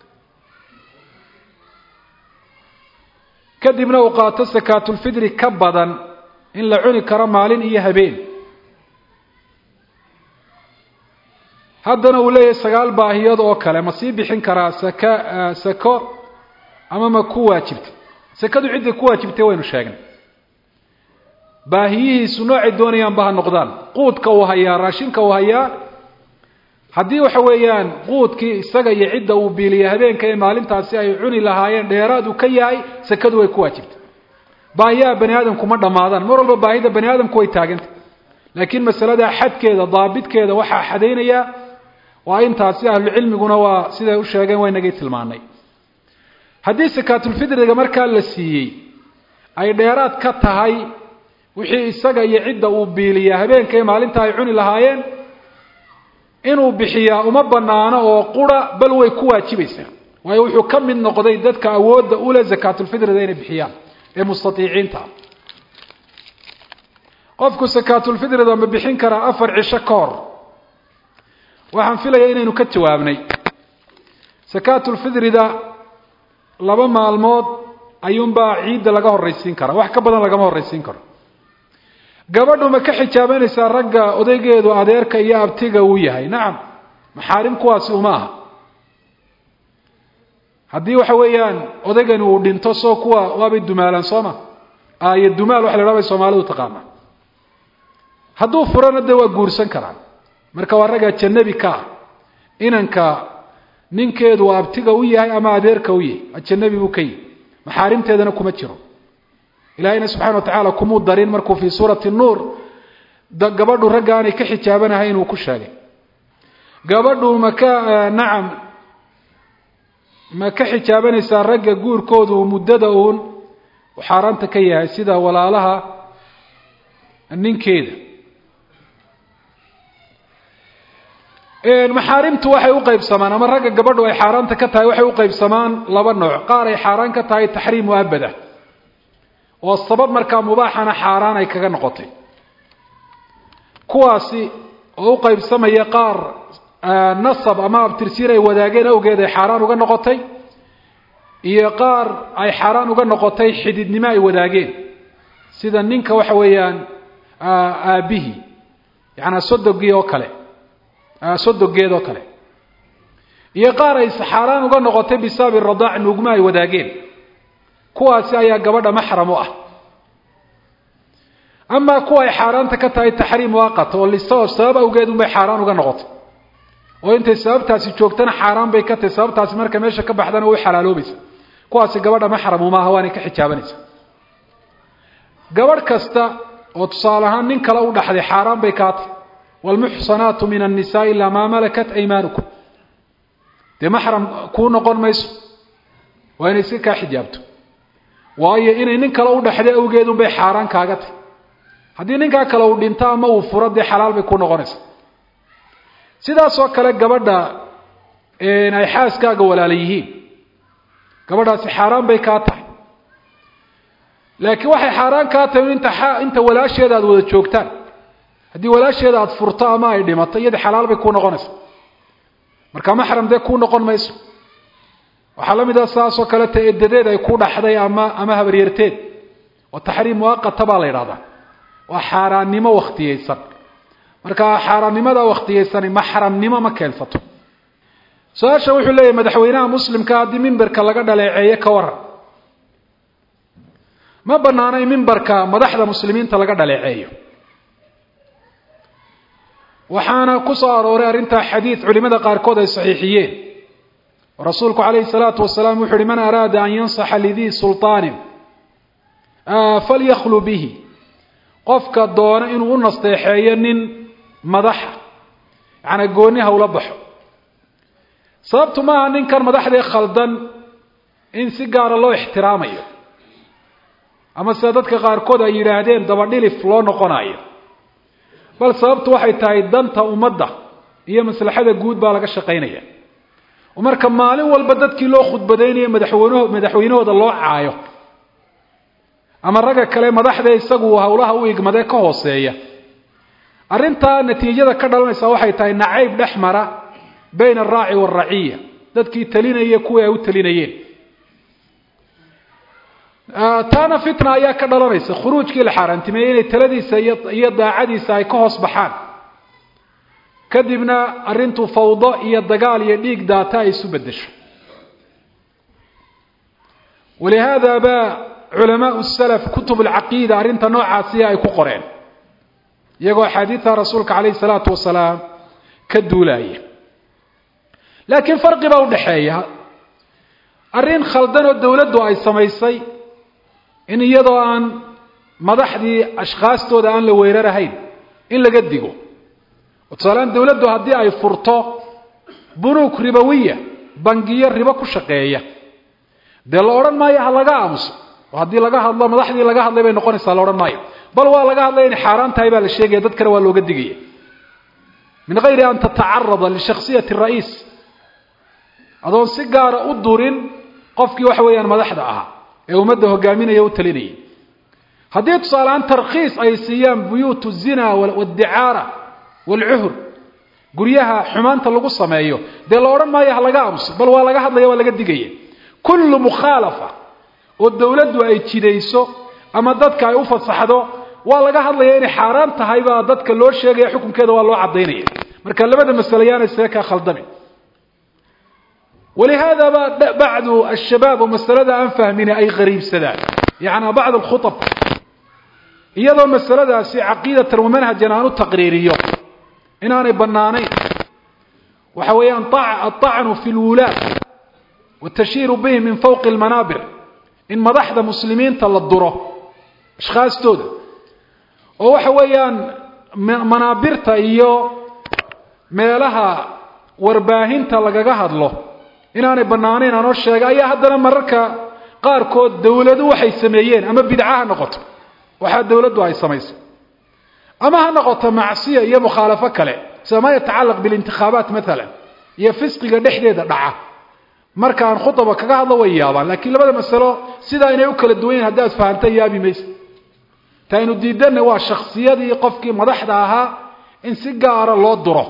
kadibna uu qaato sakaatulfidri ka badan in la cuni karo maalin iyo habeen haddana uu leeyahay sagaal baahiyood oo kale ma sii bixin karaa saka sako ama ma ku waajibtay sakadu cidday ku waajibtay waynu sheegnay baahiyihiisu noocay doonayaanba ha noqdaan quudka uu hayaa raashinka uu hayaa haddii waxa weeyaan quudkii isaga iyo cidda uu biiliya habeenka ee maalintaasi ay cuni lahaayeen dheeraad uu ka yahay sakadu way ku waajibtay baahiyaha bani aadamku ma dhammaadaan mar walba baahida bani aadamku way taagantay laakiin masalada xadkeeda daabitkeeda waxaa xadaynaya waa intaasi ahlucilmiguna waa siday u sheegeen waynagii tilmaanay haddii sakaatulfidriga markaa la siiyey ay dheeraad ka tahay wixii isaga iyo cidda uu biiliyaa habeenka ee maalinta ay cuni lahaayeen inuu bixiyaa uma banaano oo qura bal way ku waajibaysaa waayo wuxuu ka mid noqday dadka awoodda ule sakaatulfidrida inay bixiyaan ee mustatiiciinta qofku sakaatulfidrida ma bixin karaa afar cisho ka hor waxaan filayaa inaynu ka jawaabnay sakaatulfidrida laba maalmood ayuunbaa ciidda laga horraysiin karaa wax ka badan lagama horraysiin karo gabadhu ma ka xijaabanaysaa ragga odaygeedu adeerka iyo abtiga uu yahay nacam maxaarim kuwaasi uma aha haddii waxa weeyaan odaygani uu dhinto soo kuwa waabay dumaalaan sooma iyo dumaal waxa la dhaha bay soomaalidu taqaana hadduu furana dee waa guursan karaan marka waa ragga janabi ka ah inanka ninkeedu abtiga u yahay ama adeerka u yahay ajanabi buu ka yihi maxaarimteedana kuma jiro ilaahayna subxana wa tacaala kumuu darin markuu fii suurati nuur gabadhu ragga aanay ka xijaabanahay inuu ku sheegay gabadhu maka nacam ma ka xijaabanaysaa ragga guurkoodu muddada uun xaaraanta ka yahay sida walaalaha ninkeeda maxaarimtu waxay u qaybsamaan ama ragga gabadhu ay xaaraanta ka tahay waxay u qaybsamaan laba nooc qaar ay xaaraan ka tahay taxriim muabada oo sabab markaa mubaaxana xaaraan ay kaga noqotay kuwaasi oo u qaybsamaya qaar nasab ama abtirsiin ay wadaageen awgeed ay xaaraan uga noqotay iyo qaar ay xaaraan uga noqotay xididnimo ay wadaageen sida ninka waxa weeyaan aabihii yacanaa sodogii oo kale sodogeed oo kale iyo qaar ay xaaraan uga noqotay bisababi radaac nuugma ay wadaageen kuwaasi ayaa gabadha maxram u ah amaa kuwa ay xaaraanta ka tahay taxriim waaqat oo liso sabab awgeed unbay xaaraan uga noqotay oo intay sababtaasi joogtana xaaraan bay ka tahay sababtaasi marka meesha ka baxdana way xalaaloobaysa kuwaasi gabadha maxramu maaha waanay ka xijaabanaysa gabadh kasta oo tusaale ahaan nin kale u dhaxday xaaraan bay kaa tahay waalmuxsanaatu min annisaai ilaa maa malakat aymaanukum dee maxram kuu noqon mayso waa inay iska kaa xijaabto waayo inay nin kale u dhaxday awgeed unbay xaaraan kaaga tahy haddii ninkaa kale uu dhinto ama uu furo dee xalaal bay ku noqonaysaa sidaasoo kale gabadha ay xaaskaaga walaala yihiin gabadhaasi xaaraan bay kaa tahay laakiin waxay xaaraan kaa tahay inta inta walaasheeda aada wada joogtaan haddii walaasheeda aada furto ama ay dhimato iyada xalaal bay ku noqonaysaa marka maxram dee kuu noqon mayso waxaa la mid ah saasoo kaleta edadeed ay ku dhaxday ama ama habaryarteed oo taxriim muaqata baa la yidhahdaa waa xaaraannimo wakhtiyeysan marka xaaraannimada waktiyeysani maxramnimo ma keensato su-aasha wuxuu leeyahy madaxweynaha muslimka haddii mimberka laga dhaleeceeyo ka waran ma banaano in mimbarka madaxda muslimiinta laga dhaleeceeyo waxaana ku soo arooray arrintaa xadiid culimada qaarkood ay saxiixiyeen rasuulku calayhi salaatu wasalaam wuxu uhi man araada an yansaxa lidii sulطaanin falyaklu bihi qofka doona inuu u nasteexeeyo nin madaxa yacanaa gooni hawla baxo sababtu maaha ninkan madaxdii khaldan in si gaara loo ixtiraamayo ama sida dadka qaarkood ay yidhaahdeen dabadhilif loo noqonayo bal sababtu waxay tahay danta ummadda iyo maslaxada guud baa laga shaqaynaya oo marka maalin walba dadkii loo khudbadaynayo madaxweynuhu madaxweynahooda loo caayo ama ragga kale madaxda isagu howlaha u igmadee ka hooseeya arrintaa natiijada ka dhalanaysa waxay tahay nacayb dhex mara bayna alraaci waalraciya dadkii talinaya kuwii ay u talinayeen taana fitna ayaa ka dhalanaysa khuruujkii la xaaraantimeeyey inay taladiisa iyo daacadiisa ay ka hoos baxaan kadibna arrintu fawdo iyo dagaal iyo dhiig daata ay isu beddesho walihaada baa culamaau salaf kutub alcaqiida arrinta noocaasiya ay ku qoreen iyagoo axaadiida rasuulka calayhi salaatu wasalaam ka duulaya laakiin farqi baa udhaxeeya arrin khaldan oo dawladdu ay samaysay in iyadoo aan madaxdii ashkhaastooda aan la weerarahayn in laga digo oo tusaaleaan dawladdu haddii ay furto bunuug ribowiya bangiyo ribo ku shaqeeya dee la odhan maayo ha laga aamuso oo haddii laga hadlo madaxdii laga hadlay bay noqonaysaa la odhan maayo bal waa laga hadlaya inay xaaraan tahay baa la sheegaya dad kale waa looga digaya min gayri an tatacarada lishaksiyati ra'iis adoon si gaara u durin qofkii waxa weeyaan madaxda ahaa ee ummadda hogaaminaya u talinayay haddii tusaaleaan tarkhiis ay siiyaan buyuutu zina wadicaara waalcuhur guryaha xumaanta lagu sameeyo dee la odhan maayo ha laga aamuso bal waa laga hadlaya waa laga digaya kullu mukhaalafa oo dawladdu ay jidayso ama dadka ay u fasaxdo waa laga hadlaya inay xaaraan tahay baa dadka loo sheegaya xukunkeeda waa loo cadaynaya marka labada masale yaana isaga kaa khaldami walihaada ba bacdu ashabaab oo masalada aan fahmini ay qariibsadaan yacnaa bacd alkhutab iyadoo masaladaasi caqiidatan wa manhajan aan u taqriiriyo inaanay bannaanayn waxa weeyaan aلطacnu fi اlwulaad watashiiru bihim min fawqi اlmanaabir in madaxda muslimiinta la duro ashkhaastooda oo waxa weeyaan manaabirta iyo meelaha warbaahinta lagaga hadlo inaanay bannaanayn aanoo sheega ayaa haddana mararka qaarkood dawladu waxay sameeyeen ama bidca ha noqoto waxaa dawladdu ay samaysay ama ha noqoto macsiya iyo mukhaalafo kale sida ma yatacalaq bilintikhaabaat maalan iyo fisqiga dhexdeeda dhaca marka aan khudaba kaga hadlo way yaabaan laakiin labada masalo sidaa inay u kala duwan yihin haddaad fahamta yaabi maysa ta aynu diidanna waa shaksiyadii qofkii madaxda ahaa in si gaara loo duro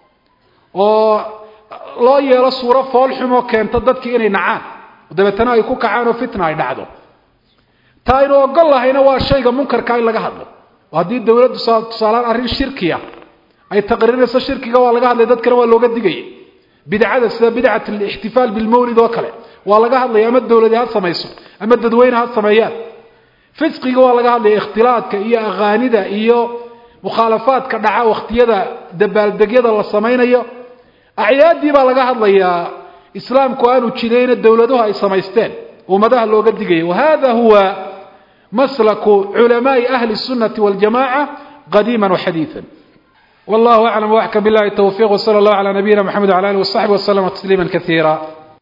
oo loo yeelo suuro fool xumoo keenta dadkii inay nacaan dabeetana ay ku kacaan oo fitna ay dhacdo ta aynu ogol lahayna waa shayga munkarka in laga hadlo oo haddii dawladdu tusaalaan arrin shirkiya ay taqriirinayso shirkiga waa laga hadlaya dadkana waa looga digaya bidcada sida bidcat alixtifaal bilmawlid oo kale waa laga hadlaya ama dawladi ha samayso ama dadweyne ha sameeyaan fisqiga waa laga hadlaya ikhtilaadka iyo akhaanida iyo mukhaalafaadka dhaca wakhtiyada dabaaldegyada la samaynayo acyaadii baa laga hadlayaa islaamku aanu jirayna dawladuhu ay samaysteen ummadaha looga digaya wahada huwa maslaku culamaai ahli الsunati waاljamaca qadiima waxadiiثa wallahu aclam waxkam billahi towfiq wsala اllah calى nabiyina mxamed wala alih wasaxbi waslama tasliima kaiira